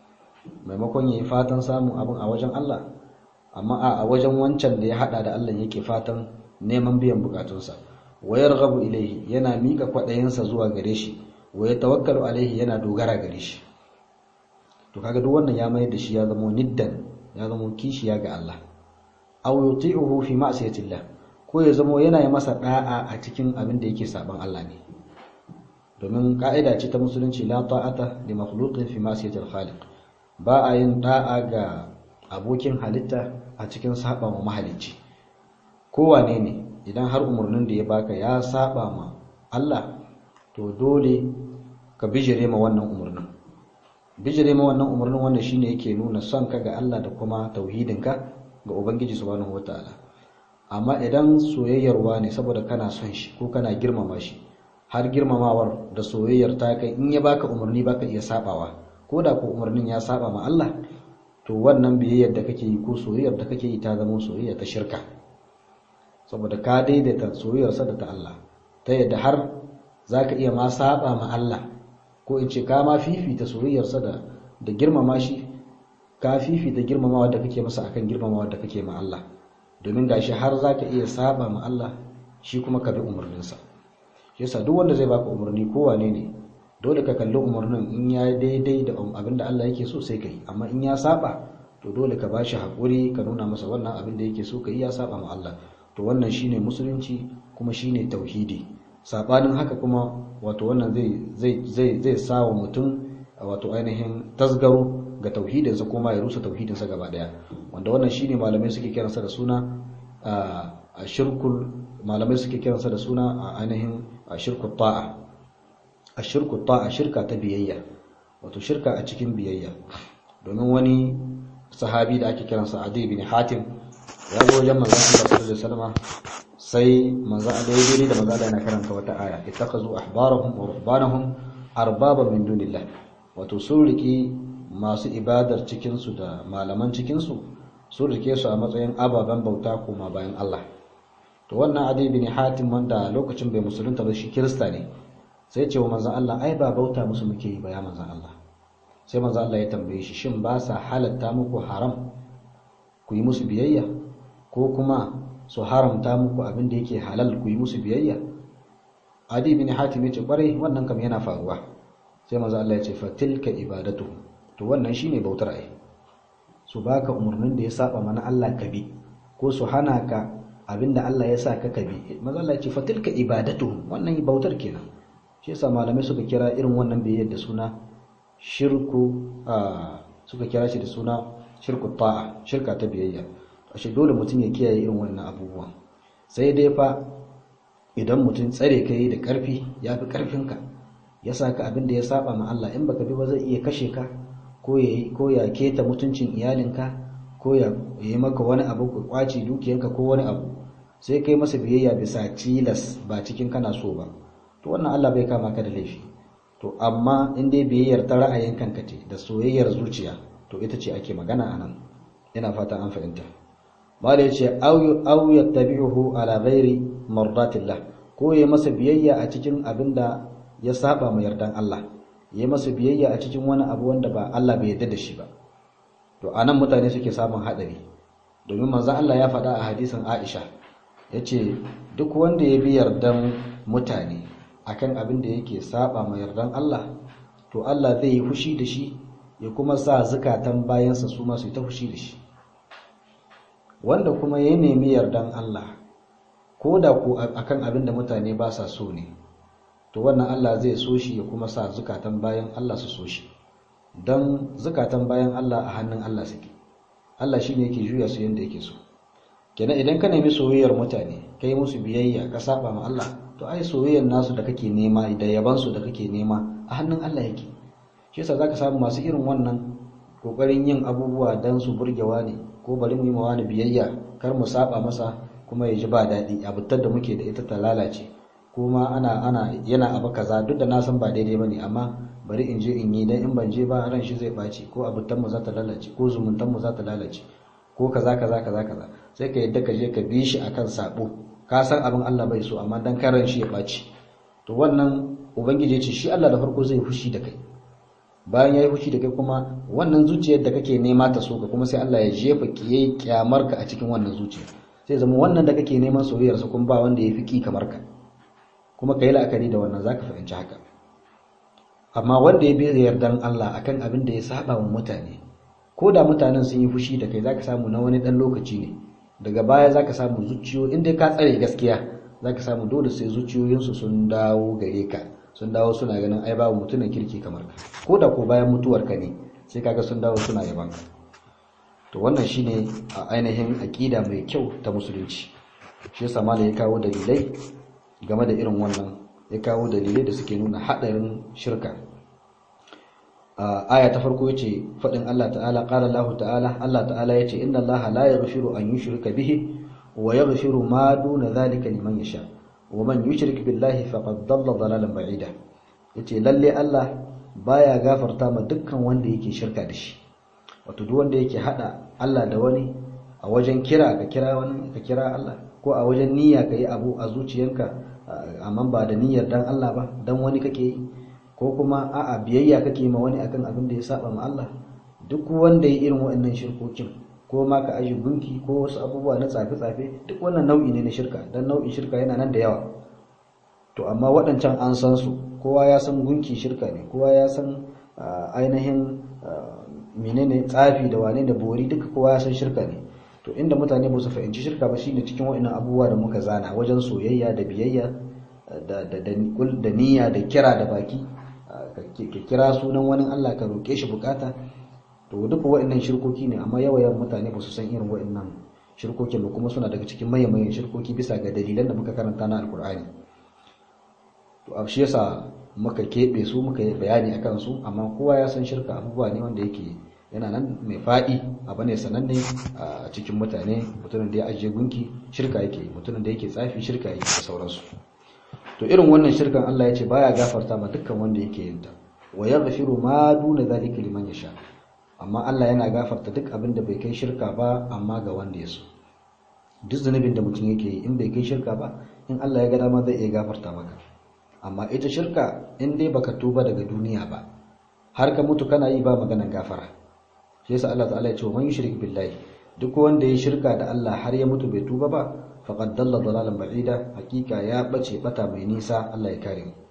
maimakon yayi fatan samun abin a wajen Allah amma a wajen wancan da ya hada da Allah yake fatan neman biyan bukatunsa wa yarghabu ilayhi yana mika kwadayinsa zuwa gare shi wa yatawakkalu alaihi yana dogara gare shi to kaga duk wannan ya mayar da shi ya zama niddan ya zama kishiya ga Allah aw yuti'uhu fi ma'siyatillah ko ya zama yana yi masa da'a a cikin abin da yake saban Allah ne domin ka'ida ce ta musulunci la ta'ata li makhluqin fi ma'siyatil khaliq ba a yin da'a ga abokin halitta a cikin saba wa mahalicci kowane ne idan har umarnin da ya baka ya saba ma Allah to dole ka bijire ma wannan umarnin bijire ma wannan umarnin wannan shine yake nuna son ka ga Allah da kuma tauhidinka ga Ubangiji subhanahu wataala amma idan soyayyarwa ne saboda kana son shi ko kana girmama shi har girmamawar da soyayyar ta kai in ya baka umarni baka iya sabawa ko da ko umarnin ya saba ma Allah to wannan biyayyar da kake yi ko soyayyar da kake yi ta zama soyayya ta shirka saboda ka daidaita soyayyarsa da ta Allah ta yadda har zaka iya ma saba ma Allah ko in ce ka ma fifita soyayyarsa da da girmama shi ka fifita girmamawa da kake masa akan girmamawa da kake ma Allah domin gashi har zaka iya saba ma Allah shi kuma ka bi umarninsa shi yasa duk wanda zai baka umarni ko wane ne dole ka kalli umarnin in ya daidai da abin da Allah yake so sai ka yi amma in ya saba to dole ka bashi hakuri ka nuna masa wannan abin da yake so ka yi ya saba ma Allah to wannan shine musulunci kuma shine tauhidi sabanin haka kuma wato wannan zai zai zai zai sawa mutum wato ainihin tasgaro ga tauhidinsa kuma ya rusa tauhidinsa gaba daya wanda wannan shine malamai suke kiransa da suna a shirkul malamai suke kiransa da suna a ainihin shirkul ta'a a shirkul ta'a shirka ta biyayya wato shirka a cikin biyayya domin wani sahabi da ake kiransa Adi bin Hatim ya zo wajen manzon Allah sallallahu alaihi wasallam sai manzon Allah ya dai da manzon Allah yana karanta wata aya ittakazu ahbarahum wa rubbanahum arbaba min dunillah wato sun riki masu ibadar cikinsu da malaman cikinsu sun rike su a matsayin ababen bauta kuma bayan Allah to wannan adi bin hatim wanda lokacin bai musulunta ba shi kirista ne sai ce wa manzon Allah ai ba bauta musu muke yi ba ya manzon Allah sai manzon Allah ya tambaye shi shin ba sa halatta muku haram ku yi musu biyayya ko kuma su haramta muku abin da yake halal ku yi musu biyayya adi bin hatim ya ce kwarai wannan kam yana faruwa sai manzon Allah ya ce fatilka ibadatuhum to wannan shine bautar ai su baka umarnin da ya saba mana Allah ka bi ko su hana ka abinda Allah ya sa ka ka bi manzo Allah ya ce fatilka ibadatu wannan bautar kenan shi yasa malamai suka kira irin wannan biyayyar da suna shirku suka kira shi da suna shirku ta'a shirka ta biyayya ashe dole mutum ya kiyaye irin wannan abubuwan sai dai fa idan mutum tsare ka yi da karfi ya fi karfinka ya sa ka abin da ya saba ma Allah in baka bi ba zai iya kashe ka ko ya keta mutuncin iyalinka ko ya yi maka wani abu ka kwace dukiyanka ko wani abu sai kai masa biyayya bisa tilas ba cikin kana so ba to wannan Allah bai kama ka da laifi to amma in dai biyayyar ta ra'ayin kanka ce da soyayyar zuciya to ita ce ake magana anan ina fata an fahimta mala yace aw aw yattabi'uhu ala ghairi mardatillah ko ya masa biyayya a cikin abinda ya saba ma yardan Allah yi masa biyayya a cikin wani abu wanda ba Allah bai yarda da shi ba to anan mutane suke samun hadari domin manzon Allah ya faɗa a hadisin Aisha yace duk wanda ya bi yardan mutane akan abin da yake saba ma yardan Allah to Allah zai yi fushi da shi ya kuma sa zukatan bayansa su ma su ta fushi da shi wanda kuma ya nemi yardan Allah ko da ku akan abin da mutane ba sa so ne to wannan Allah zai so shi ya kuma sa zukatan bayan Allah su so shi don zukatan bayan Allah a hannun Allah suke Allah shi ne yake juya su yadda yake so kenan idan ka nemi soyayyar mutane ka yi musu biyayya ka saba ma Allah to ai soyayyar nasu da kake nema da yaban su da kake nema a hannun Allah yake shi yasa zaka samu masu irin wannan kokarin yin abubuwa dan su burgewa ne ko bari mu yi mawa ni biyayya kar mu saba masa kuma ya ji ba daɗi abutar da muke da ita ta lalace kuma ana ana yana abu kaza duk da na san ba daidai bane amma bari in je in yi dan in ban je ba ran shi zai baci ko abutan mu za ta lalace ko zumuntan mu za ta lalace ko kaza kaza kaza kaza sai ka yadda ka je ka bi shi akan sabo ka san abin Allah bai so amma dan karan shi ya baci to wannan ubangiji ya ce shi Allah da farko zai fushi da kai bayan yayi fushi da kai kuma wannan zuciyar da kake nema ta so ka kuma sai Allah ya jefa kiyaye kyamar ka a cikin wannan zuciya sai zama wannan da kake neman soyayyar sa kuma ba wanda yafi ki kamar ka kuma kai la'akari da wannan zaka fahimci haka amma wanda ya bi yardan Allah akan abin da ya saba wa mutane ko da mutanen sun yi fushi da kai zaka samu na wani dan lokaci ne daga baya zaka samu zuciyo inda ka tsare gaskiya zaka samu dole sai zuciyoyinsu sun dawo gare ka sun dawo suna ganin ai babu mutumin kirki kamar ka ko da ko bayan mutuwar ka ne sai kaga sun dawo suna yaban ka to wannan shine a ainihin aqida mai kyau ta musulunci shi yasa malai ya kawo dalilai game da irin wannan ya kawo dalilai da suke nuna hadarin shirka aya ta farko yace fadin Allah ta'ala qala Allah ta'ala Allah ta'ala yace inna Allah la yaghfiru an yushrika bihi wa yaghfiru ma duna dhalika liman yasha wa man yushrik billahi faqad dalla dalalan ba'ida yace lalle Allah baya gafarta ma dukkan wanda yake shirka da shi wato duk wanda yake hada Allah da wani a wajen kira ka kira wani ka kira Allah ko a wajen niyya ka yi abu a zuciyanka amma ba da niyyar dan Allah ba dan wani kake yi ko kuma a'a biyayya kake ma wani akan abin da ya saba ma Allah duk wanda ya irin waɗannan shirkokin ko ma ka aji gunki ko wasu abubuwa na tsafe-tsafe duk wannan nau'i ne na shirka dan nau'in shirka yana nan da yawa to amma waɗancan an san su kowa ya san gunki shirka ne kowa ya san ainihin menene tsafi da wane da bori duka kowa ya san shirka ne to inda mutane ba su fahimci shirka ba shine cikin waɗannan abubuwa da muka zana wajen soyayya da biyayya da da da niyya da kira da baki ka kira sunan wani Allah ka roƙe shi bukata to duka waɗannan shirkoki ne amma yawayan mutane ba su san irin waɗannan shirkokin ba kuma suna daga cikin mayan shirkoki bisa ga dalilan da muka karanta na alkur'ani to a shi yasa muka keɓe su muka yi bayani akan su amma kowa ya san shirka abubuwa ne wanda yake yana nan mai faɗi abu ne sananne a cikin mutane mutumin da ya ajiye gunki shirka yake mutumin da yake tsafi shirka yake da sauransu to irin wannan shirkan Allah ya ce baya gafarta ma dukkan wanda yake yin ta wa yaghfiru ma duna zalika liman yasha amma Allah yana gafarta duk abin da bai kai shirka ba amma ga wanda ya so duk zunubin da mutum yake yi in bai kai shirka ba in Allah ya ga dama zai iya gafarta maka amma ita shirka in dai baka tuba daga duniya ba har ka mutu kana yi ba maganan gafara shi yasa Allah ta'ala ya ce man yushrik billahi duk wanda ya shirka da Allah har ya mutu bai tuba ba faqad dalla dalalan ba'ida hakika ya bace bata mai nisa Allah ya kare mu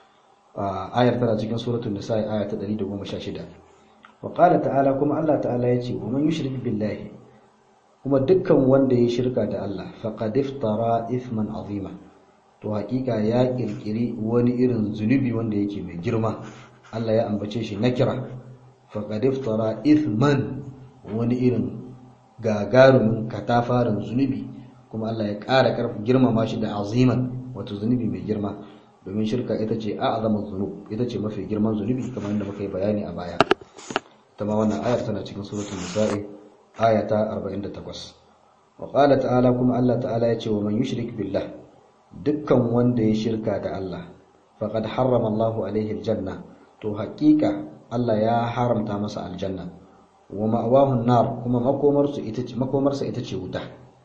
ayar tana cikin suratul nisa aya ta 116 wa qala ta'ala kuma Allah ta'ala ya ce man yushrik billahi kuma dukkan wanda ya shirka da Allah faqad iftara ithman azima to hakika ya kirkiri wani irin zunubi wanda yake mai girma Allah ya ambace shi nakira faqad iftara ithman wani irin gagarumin katafarin zunubi kuma Allah ya ƙara ƙarfi girmama shi da aziman wato zunubi mai girma domin shirka ita ce a'zamu zunub ita ce mafi girman zunubi kamar yadda muka yi bayani a baya ta ma wannan ayar tana cikin suratul nisa'i aya ta 48 wa qala ta'ala kuma Allah ta'ala ya ce wa man yushrik billah dukkan wanda ya shirka da Allah faqad harrama Allahu alaihi aljanna to haƙiƙa Allah ya haramta masa aljanna wa ma'awahu nar kuma makomarsa ita ce makomarsa ita ce wuta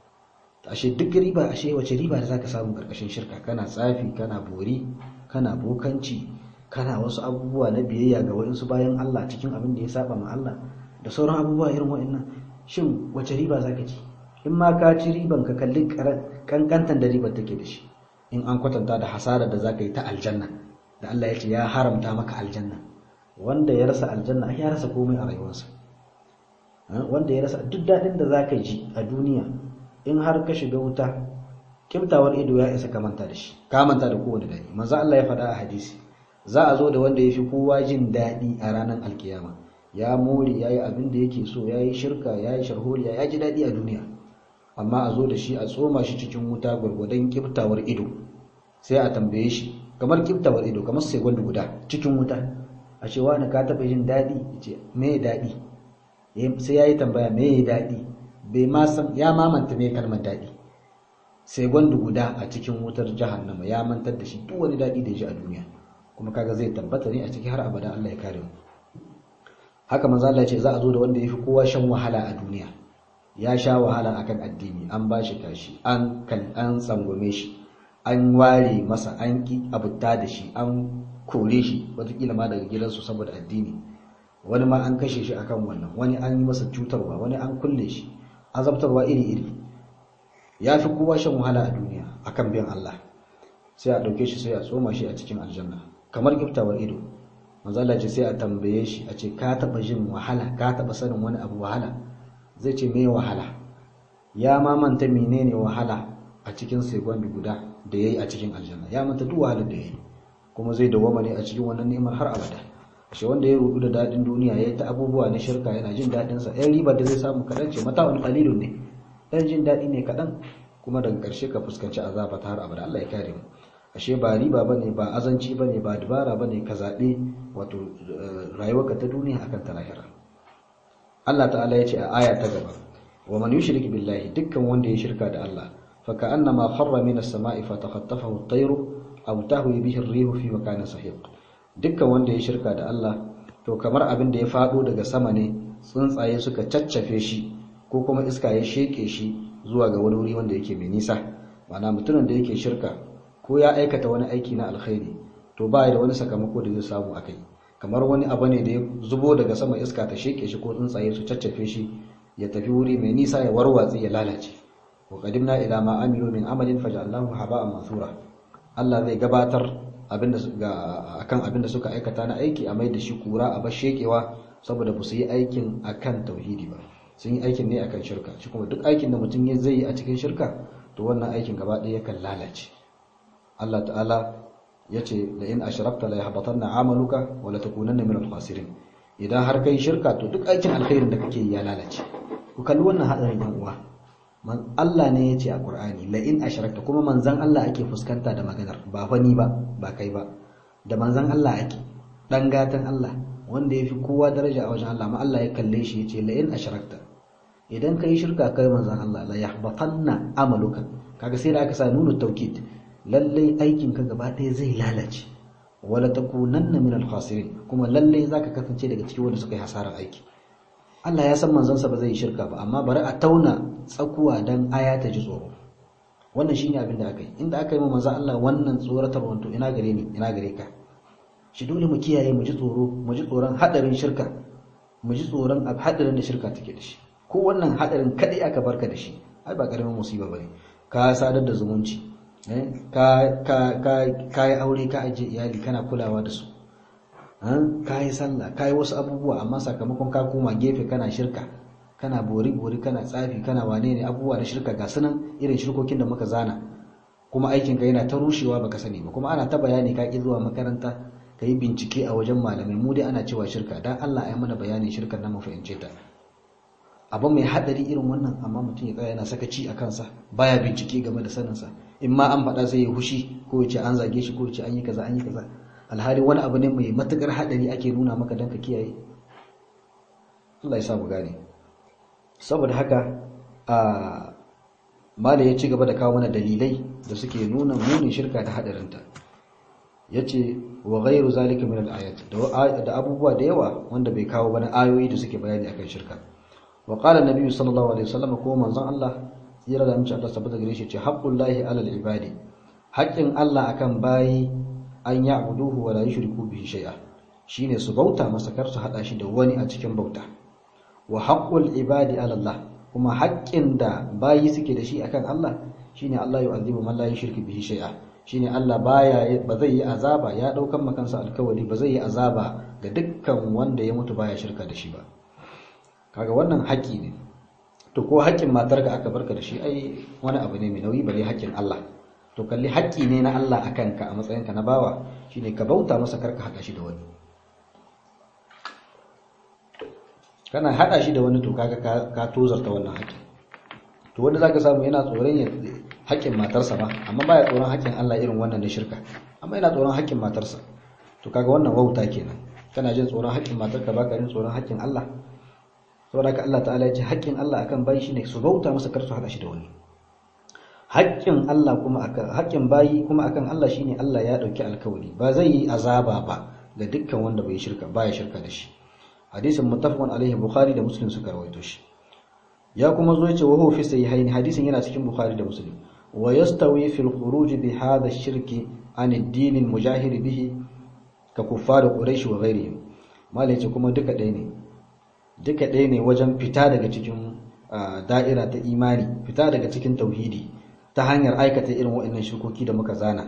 ashe duk riba ashe wace riba da zaka samu karkashin shirka kana tsafi kana bori kana bokanci kana wasu abubuwa na biyayya ga waɗansu bayan Allah cikin abin da ya saba ma Allah da sauran abubuwa irin waɗannan shin wace riba zaka ci in ma ka ci riban ka kalli kankantan da ribar take da shi in an kwatanta da hasarar da zaka yi ta aljanna da Allah ya ce ya haramta maka aljanna wanda ya rasa aljanna ya rasa komai a rayuwarsa wanda ya rasa duk daɗin da zaka ji a duniya in har ka shiga wuta kimtawar ido ya isa ka manta da shi ka manta da kowane daɗi manzo Allah ya faɗa a hadisi za a zo da wanda ya fi kowa jin daɗi a ranar alkiyama ya more ya yi abin da yake so ya yi shirka ya yi sharholiya ya ji daɗi a duniya amma a zo da shi a tsoma shi cikin wuta gwargwadon kiftawar ido sai a tambaye shi kamar kiftawar ido kamar sai gwanda guda cikin wuta a ce wani ka taɓa jin daɗi ce me daɗi sai ya yi tambaya me daɗi bai ma san ya mamanta me kalmar daɗi sai gwanda guda a cikin wutar jahannama ya mantar da shi duk wani daɗi da ya ji a duniya kuma kaga zai tabbata ne a ciki har abada Allah ya kare mu haka manzo Allah ya ce za a zo da wanda yafi kowa shan wahala a duniya ya sha wahala akan addini an bashi kashi an kan an tsangwame shi an ware masa an ki abutta da shi an kore shi wataƙila ma daga gidansu saboda addini wani ma an kashe shi akan wannan wani an yi masa cutarwa wani an kulle shi azabtarwa iri-iri ya fi kowa shan wahala a duniya akan biyan Allah sai a ɗauke shi sai a tsoma shi a cikin aljanna kamar giftawar ido manzala ce sai a tambaye shi a ce ka taɓa jin wahala ka taɓa sanin wani abu wahala zai ce me wahala ya ma manta menene wahala a cikin segundi guda da ya yi a cikin aljanna ya manta duk wahalar da ya yi kuma zai dawwama ne a cikin wannan neman har abada shi wanda ya rudu da daɗin duniya ya yi ta abubuwa na shirka yana jin daɗinsa yan riba da zai samu kaɗan ce mata'un qalilun ne ɗan jin daɗi ne kaɗan kuma daga ƙarshe ka fuskanci azaba ta har abada Allah ya kare mu ashe ba riba bane ba azanci bane ba dubara bane ka zaɓe wato rayuwarka ta duniya akan ta lahira Allah ta'ala ya ce a aya ta gaba wa man yushrik billahi dukkan wanda ya shirka da Allah fa ka'annama kharra minas sama'i fa takhattafahu at-tayru aw tahwi bihi ar-rihu fi makanin sahiq dukkan wanda ya shirka da Allah to kamar abin da ya fado daga sama ne tsuntsaye suka caccafe shi ko kuma iska ya sheke shi zuwa ga wani wuri wanda yake mai nisa ma'ana mutumin da yake shirka ko ya aikata wani aiki na alkhairi to ba da wani sakamako da zai samu akai kamar wani abu ne da ya zubo daga sama iska ta sheke shi ko tsuntsaye su caccafe shi ya tafi wuri mai nisa ya warwatse ya lalace wa qadimna ila ma amilu min amalin faj'alnahu haba'an mathura Allah zai gabatar abinda akan abinda suka aikata na aiki a mai da shi kura a bar shekewa saboda ba su yi aikin akan tauhidi ba sun yi aikin ne akan shirka shi kuma duk aikin da mutum zai yi a cikin shirka to wannan aikin gaba ɗaya yakan lalace Allah ta'ala ya ce da in ashrakta la yahbatanna amaluka wa la takunanna min al-khasirin idan har kai shirka to duk aikin alkhairin da kake yi ya lalace ku kalli wannan hadarin yan uwa man Allah ne ya ce a Qur'ani la in ashrakta kuma manzon Allah ake fuskanta da maganar ba fa ni ba ba kai ba da manzon Allah ake dan gatan Allah wanda yafi kowa daraja a wajen Allah ma Allah ya kalle shi ya ce la in ashrakta idan kai shirka kai manzon Allah la yahbatanna amaluka kaga sai da aka sa nunu tawkid lallai aikin ka gaba ɗaya zai lalace wala takunanna min al-khasirin kuma lallai zaka kasance daga cikin wanda suka yi hasarar aiki Allah ya san manzansa ba zai yi shirka ba amma bari a tauna tsakuwa dan aya ta ji tsoro wannan shine abin da aka yi inda aka yi ma manzon Allah wannan tsoratar wanto ina gare ni ina gare ka shi dole mu kiyaye mu ji tsoro mu ji tsoron hadarin shirka mu ji tsoron hadarin da shirka take da shi ko wannan hadarin kadai aka barka da shi ai ba karamin musiba bane ka sadar da zumunci ka yi aure ka ajiye iyali kana kulawa da su ka yi sallah ka yi wasu abubuwa amma sakamakon ka koma gefe kana shirka kana bori-bori kana tsafi kana wane ne abubuwa da shirka ga sunan irin shirkokin da muka zana kuma aikinka yana ta rushewa baka sani ba kuma ana ta bayani ka ki zuwa makaranta ka yi bincike a wajen malamai mu dai ana cewa shirka dan Allah ya mana bayanin shirkar na mu fahimce ta abu mai hadari irin wannan amma mutum ya tsaya yana sakaci a kansa baya bincike game da saninsa in ma an faɗa sai ya hushi ko ya ce an zage shi ko ya ce an yi kaza an yi kaza alhali wani abu ne mai matukar hadari ake nuna maka don ka kiyaye Allah ya sa mu gane saboda haka a mala ya ci gaba da kawo mana dalilai da suke nuna munin shirka da hadarinta yace wa ghairu zalika min al-ayat da abubuwa da yawa wanda bai kawo bana ayoyi da suke bayani akan shirka wa qala an-nabi sallallahu alaihi wasallam ko manzon Allah tsira da mace Allah sabbata gare shi ce haqqullahi alal ibadi haƙƙin Allah akan bayi an ya'buduhu wa la yushriku bihi shay'a shine su bauta masa kar su hada shi da wani a cikin bauta wa haqqul ibadi ala Allah kuma haƙƙin da bayi suke da shi akan Allah shine Allah yu'adhibu man la yushriku bihi shay'a shine Allah baya ba zai yi azaba ya daukan makansa alkawari ba zai yi azaba ga dukkan wanda ya mutu baya shirka da shi ba kaga wannan haƙƙi ne to ko haƙƙin matarka aka barka da shi ai wani abu ne mai nauyi bare haƙƙin Allah to kalli haƙƙi ne na Allah a kanka a matsayinka na bawa shine ka bauta masa karka haɗa shi da wani kana haɗa shi da wani to kaga ka tozarta wannan haƙƙin to wanda zaka samu yana tsoron ya haƙƙin matarsa ba amma baya tsoron haƙƙin Allah irin wannan da shirka amma yana tsoron haƙƙin matarsa to kaga wannan wauta kenan kana jin tsoron haƙƙin matarka baka jin tsoron haƙƙin Allah saboda haka Allah ta'ala ya ce haƙƙin Allah akan bayi shine su bauta masa kar su hada shi da wani haƙƙin Allah kuma akan haƙƙin bayi kuma akan Allah shine Allah ya dauki alkawari ba zai yi azaba ba ga dukkan wanda bai shirka baya shirka da shi hadisin muttafaqun alaihi bukhari da muslim suka rawaito shi ya kuma zo yace wa huwa fi sahihaini hadisin yana cikin bukhari da muslim wa yastawi fil khuruj bi hadha ash-shirki an ad-din al-mujahir bihi ka kuffar quraish wa ghayrihim malai ce kuma duka ɗaya ne duka ɗaya ne wajen fita daga cikin da'ira ta imani fita daga cikin tauhidi ta hanyar aikata irin waɗannan shirkoki da muka zana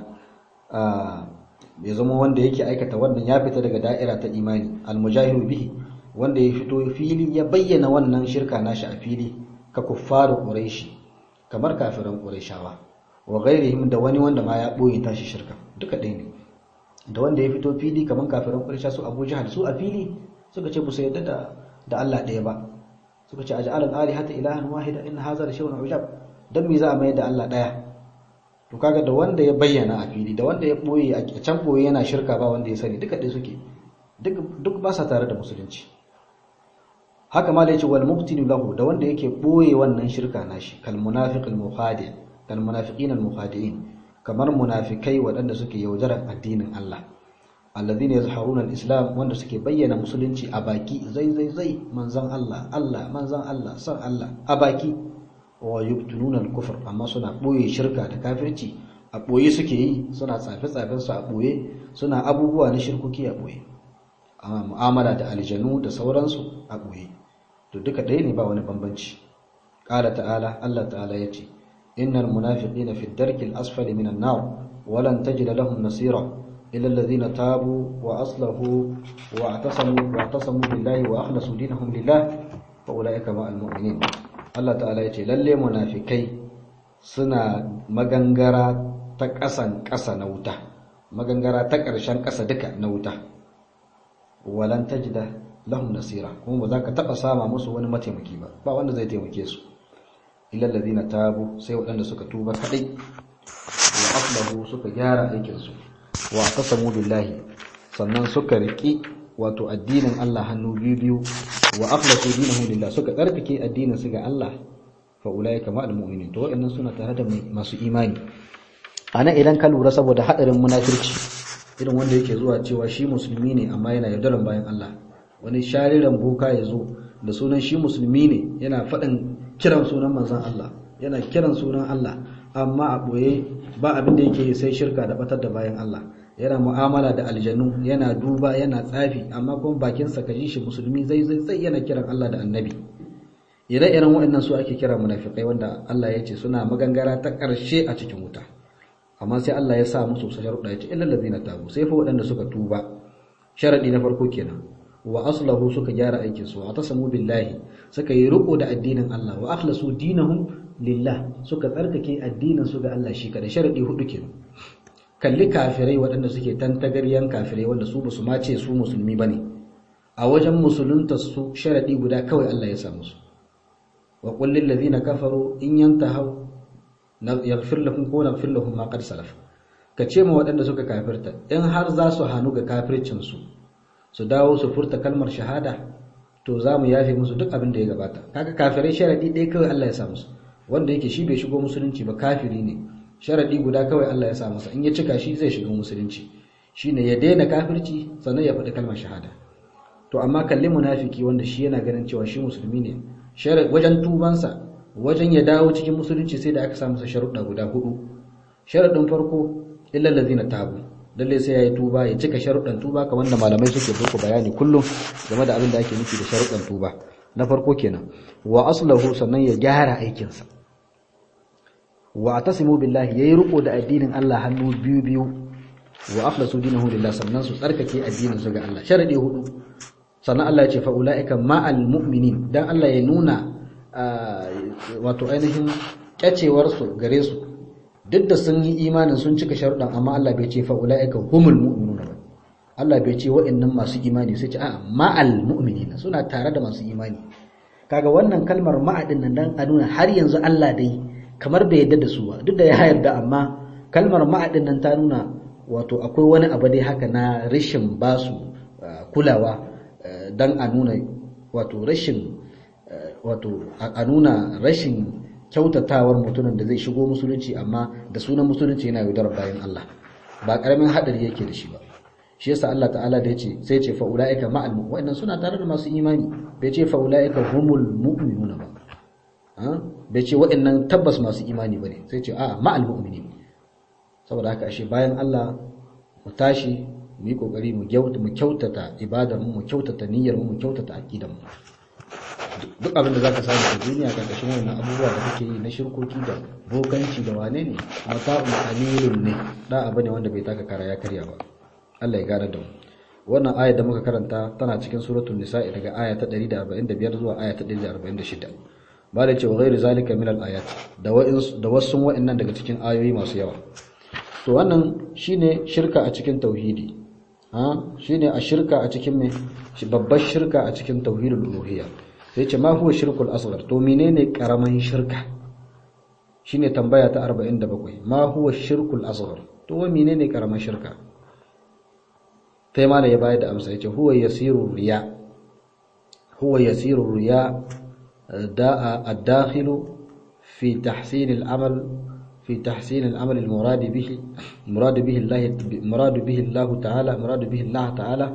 ya zama wanda yake aikata wannan ya fita daga da'ira ta imani almujahiru bihi wanda ya fito fili ya bayyana wannan shirka nashi a fili ka kuffaru quraishi kamar kafiran qurayshawa wa ghairihim da wani wanda ma ya boye tashi shirka duka ɗaya ne da wanda ya fito fili kamar kafiran quraysha su Abu Jahal su a fili suka ce su yadda da da Allah ɗaya ba suka ce aj'alal alihata ilahan wahida in hadha la shay'un ujab dan me za a mai da Allah ɗaya to kaga da wanda ya bayyana a fili da wanda ya boye a can boye yana shirka ba wanda ya sani duka ɗaya suke duk duk ba sa tare da musulunci haka ma da yace wal mubtinu lahu da wanda yake boye wannan shirka nashi kal munafiqil mukhadi kal munafiqin al mukhadi'in kamar munafikai waɗanda suke yaudarar addinin Allah alladhina yazharuna al islam wanda suke bayyana musulunci a baki zai zai zai manzon Allah Allah manzon Allah san Allah a baki wa yubtununa al kufr amma suna boye shirka da kafirci a boye suke yi suna tsafe tsafen su a boye suna abubuwa na shirkuki a boye mu'amala da aljanu da sauransu a ɓoye to duka ɗaya ne ba wani bambanci ƙala ta'ala Allah ta'ala ya ce innal munafiqina fi darkil asfali minan nar walan tajida lahum nasira illa alladhina tabu wa aslahu wa atasamu wa atasamu billahi wa akhlasu dinahum lillah fa ulaika ma'al mu'minin Allah ta'ala ya ce lalle munafikai suna magangara ta ƙasan ƙasa na wuta magangara ta ƙarshen ƙasa duka na wuta walan tajida lahum nasira kuma ba za ka taba sama musu wani mataimaki ba ba wanda zai taimake su illa alladhina tabu sai waɗanda suka tuba kadai wa aslahu suka gyara aikin su wa tasamu billahi sannan suka riki wato addinin Allah hannu biyu biyu wa akhlasu dinahu lillah suka tsarkake addinin su ga Allah fa ulaika ma'al mu'minin to waɗannan suna tare da masu imani ana idan ka lura saboda hadarin munafirci irin wanda yake zuwa cewa shi musulmi ne amma yana yaudaran bayan Allah wani shariran boka ya zo da sunan shi musulmi ne yana faɗin kiran sunan manzon Allah yana kiran sunan Allah amma a ɓoye ba abin da yake sai shirka da batar da bayan Allah yana mu'amala da aljanu yana duba yana tsafi amma kuma bakinsa ka ji shi musulmi zai zai zai yana kiran Allah da annabi ire-iren waɗannan su ake kira munafikai wanda Allah ya ce suna magangara ta ƙarshe a cikin wuta amma sai Allah ya sa musu su sharuɗa ya ce illal ladzina tabu sai fa waɗanda suka tuba sharadi na farko kenan wa aslahu suka gyara aikin su wa tasamu billahi suka yi riko da addinin Allah wa akhlasu dinahum lillah suka tsarkake addinin su ga Allah shi kada sharadi hudu kenan kalli kafirai waɗanda suke tantagaryan kafirai wanda su basu ma ce su musulmi bane a wajen musulunta su sharadi guda kawai Allah ya sa musu wa qul lil ladzina kafaru in yantahu yaghfir lahum ko naghfir lahum ma qad salaf ka ce ma waɗanda suka kafirta in har za su hanu ga kafircin su su dawo su furta kalmar shahada to za mu yafe musu duk abin da ya gabata kaga kafirai sharadi ɗaya kawai Allah ya sa musu wanda yake shi bai shigo musulunci ba kafiri ne sharadi guda kawai Allah ya sa masa in ya cika shi zai shiga musulunci shine ya daina kafirci sannan ya faɗi kalmar shahada to amma kalli munafiki wanda shi yana ganin cewa shi musulmi ne wajen tubansa wajen ya dawo cikin musulunci sai da aka sa masa sharuɗa guda hudu sharaɗin farko illal ladzina tabu lalle sai yayi tuba ya cika sharuɗan tuba kamar da malamai suke muku bayani kullum game da abin da ake nufi da sharuɗan tuba na farko kenan wa aslahu sannan ya gyara aikinsa wa atasimu billahi yayi riko da addinin Allah hannu biyu biyu wa akhlasu dinahu lillah sannan su tsarkake addinin su ga Allah sharadi hudu sannan Allah ya ce fa ulaika ma'al mu'minin dan Allah ya nuna wato ainihin kyacewar su gare su duk da sun yi imanin sun cika sharuɗan amma Allah bai ce fa ulaika humul mu'minuna ba Allah bai ce wa'annan masu imani sai ce a'a ma'al mu'minina suna tare da masu imani kaga wannan kalmar ma'adin nan dan a nuna har yanzu Allah dai kamar bai yarda da su ba duk da ya yarda amma kalmar ma'adin nan ta nuna wato akwai wani abu dai haka na rashin basu kulawa dan a nuna wato rashin wato a nuna rashin kyautatawar mutumin da zai shigo musulunci amma da sunan musulunci yana yaudar bayan Allah ba karamin hadari yake da shi ba shi yasa Allah ta'ala da yace sai ce fa ulaika ma'al mu'minin suna tare da masu imani bai ce fa ulaika humul mu'minuna ba bai ce waɗannan tabbas masu imani bane sai ce a ma'al mu'minin saboda haka ashe bayan Allah mu tashi mu yi kokari mu kyautata ibadar mu mu kyautata niyyar mu mu kyautata aqidar mu duk abin da zaka samu a duniya karkashin wannan abubuwa da kake yi na shirkoki da bokanci da wane ne mata'un qalilun ne da abu ne wanda bai taka kara ya karya ba Allah ya gane da mu wannan aya da muka karanta tana cikin suratul nisa'i daga aya ta 145 zuwa aya ta 146 ba da cewa ghairu zalika min al-ayat da da wasu wa'annan daga cikin ayoyi masu yawa to wannan shine shirka a cikin tauhidi ha shine a shirka a cikin me babbar shirka a cikin tauhidul uluhiyya sai ce ma huwa shirkul asghar to menene karaman shirka shine tambaya ta 47 ma huwa shirkul asghar to wa menene karaman shirka sai mala ya bayar da amsa yace huwa yasiru riya huwa yasiru riya da'a ad-dakhilu fi tahsin al-amal في تحسين العمل المراد به مراد به الله مراد به الله تعالى مراد به الله تعالى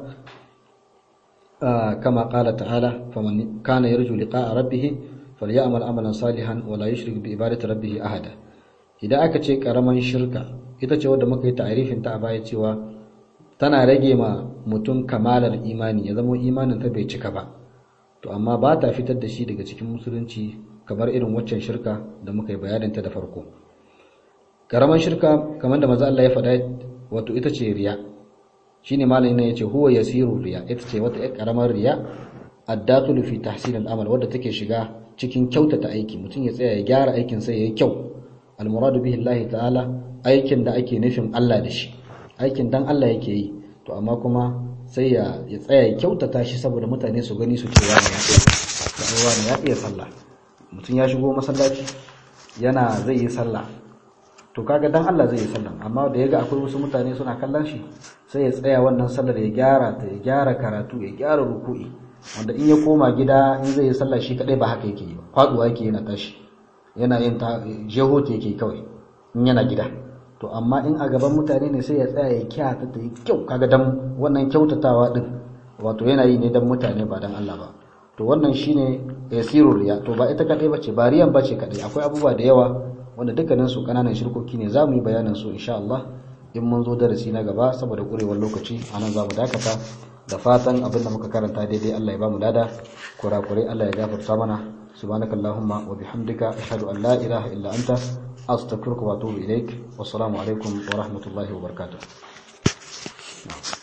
آه كما قال تعالى فمن كان يرجو لقاء ربه فليعمل عملا صالحا ولا يشرك بعبادة ربه أحدا idan aka ce karaman shirka ita ce wadda muka yi ta'arifin ta a baya cewa tana rage ma mutum kamalar imani ya zama imanin ta bai cika ba to amma ba ta fitar da shi daga cikin musulunci kamar irin waccan shirka da muka yi bayanin ta da farko karaman shirka kamar da maza Allah ya faɗa wato ita ce riya shine malamin nan yace huwa yasiru riya ita ce wata karamar riya ad-dakhulu fi tahsin al-amal wadda take shiga cikin kyautata aiki mutum ya tsaya ya gyara aikin sai yayi kyau al-muradu bihi Allah ta'ala aikin da ake nufin Allah da shi aikin dan Allah yake yi to amma kuma sai ya ya tsaya ya kyautata shi saboda mutane su gani su ce wani ya iya wani ya iya sallah mutum ya shigo masallaci yana zai yi sallah to kaga dan Allah zai yi sallah amma da yaga akwai wasu mutane suna kallon shi sai ya tsaya wannan sallar ya gyara ta ya gyara karatu ya gyara ruku'i wanda in ya koma gida in zai yi sallah shi kadai ba haka yake yi ba faduwa yake yana tashi yana yin ta jeho ta yake kawai in yana gida to amma in a gaban mutane ne sai ya tsaya ya kyata ta yi kyau kaga dan wannan kyautatawa din wato yana yi ne dan mutane ba dan Allah ba to wannan shine yasirul riya to ba ita kadai bace ba riyan bace kadai akwai abubuwa da yawa wanda dukkanin su kananan shirkoki ne zamu yi bayanin su insha Allah in mun zo darasi na gaba saboda kurewar lokaci anan zamu dakata da fatan abinda muka karanta daidai Allah ya bamu lada kurakurai Allah ya gafarta mana subhanakallahumma wa bihamdika ashhadu an la ilaha illa anta astaghfiruka wa atubu ilaik wassalamu alaikum wa rahmatullahi wa barakatuh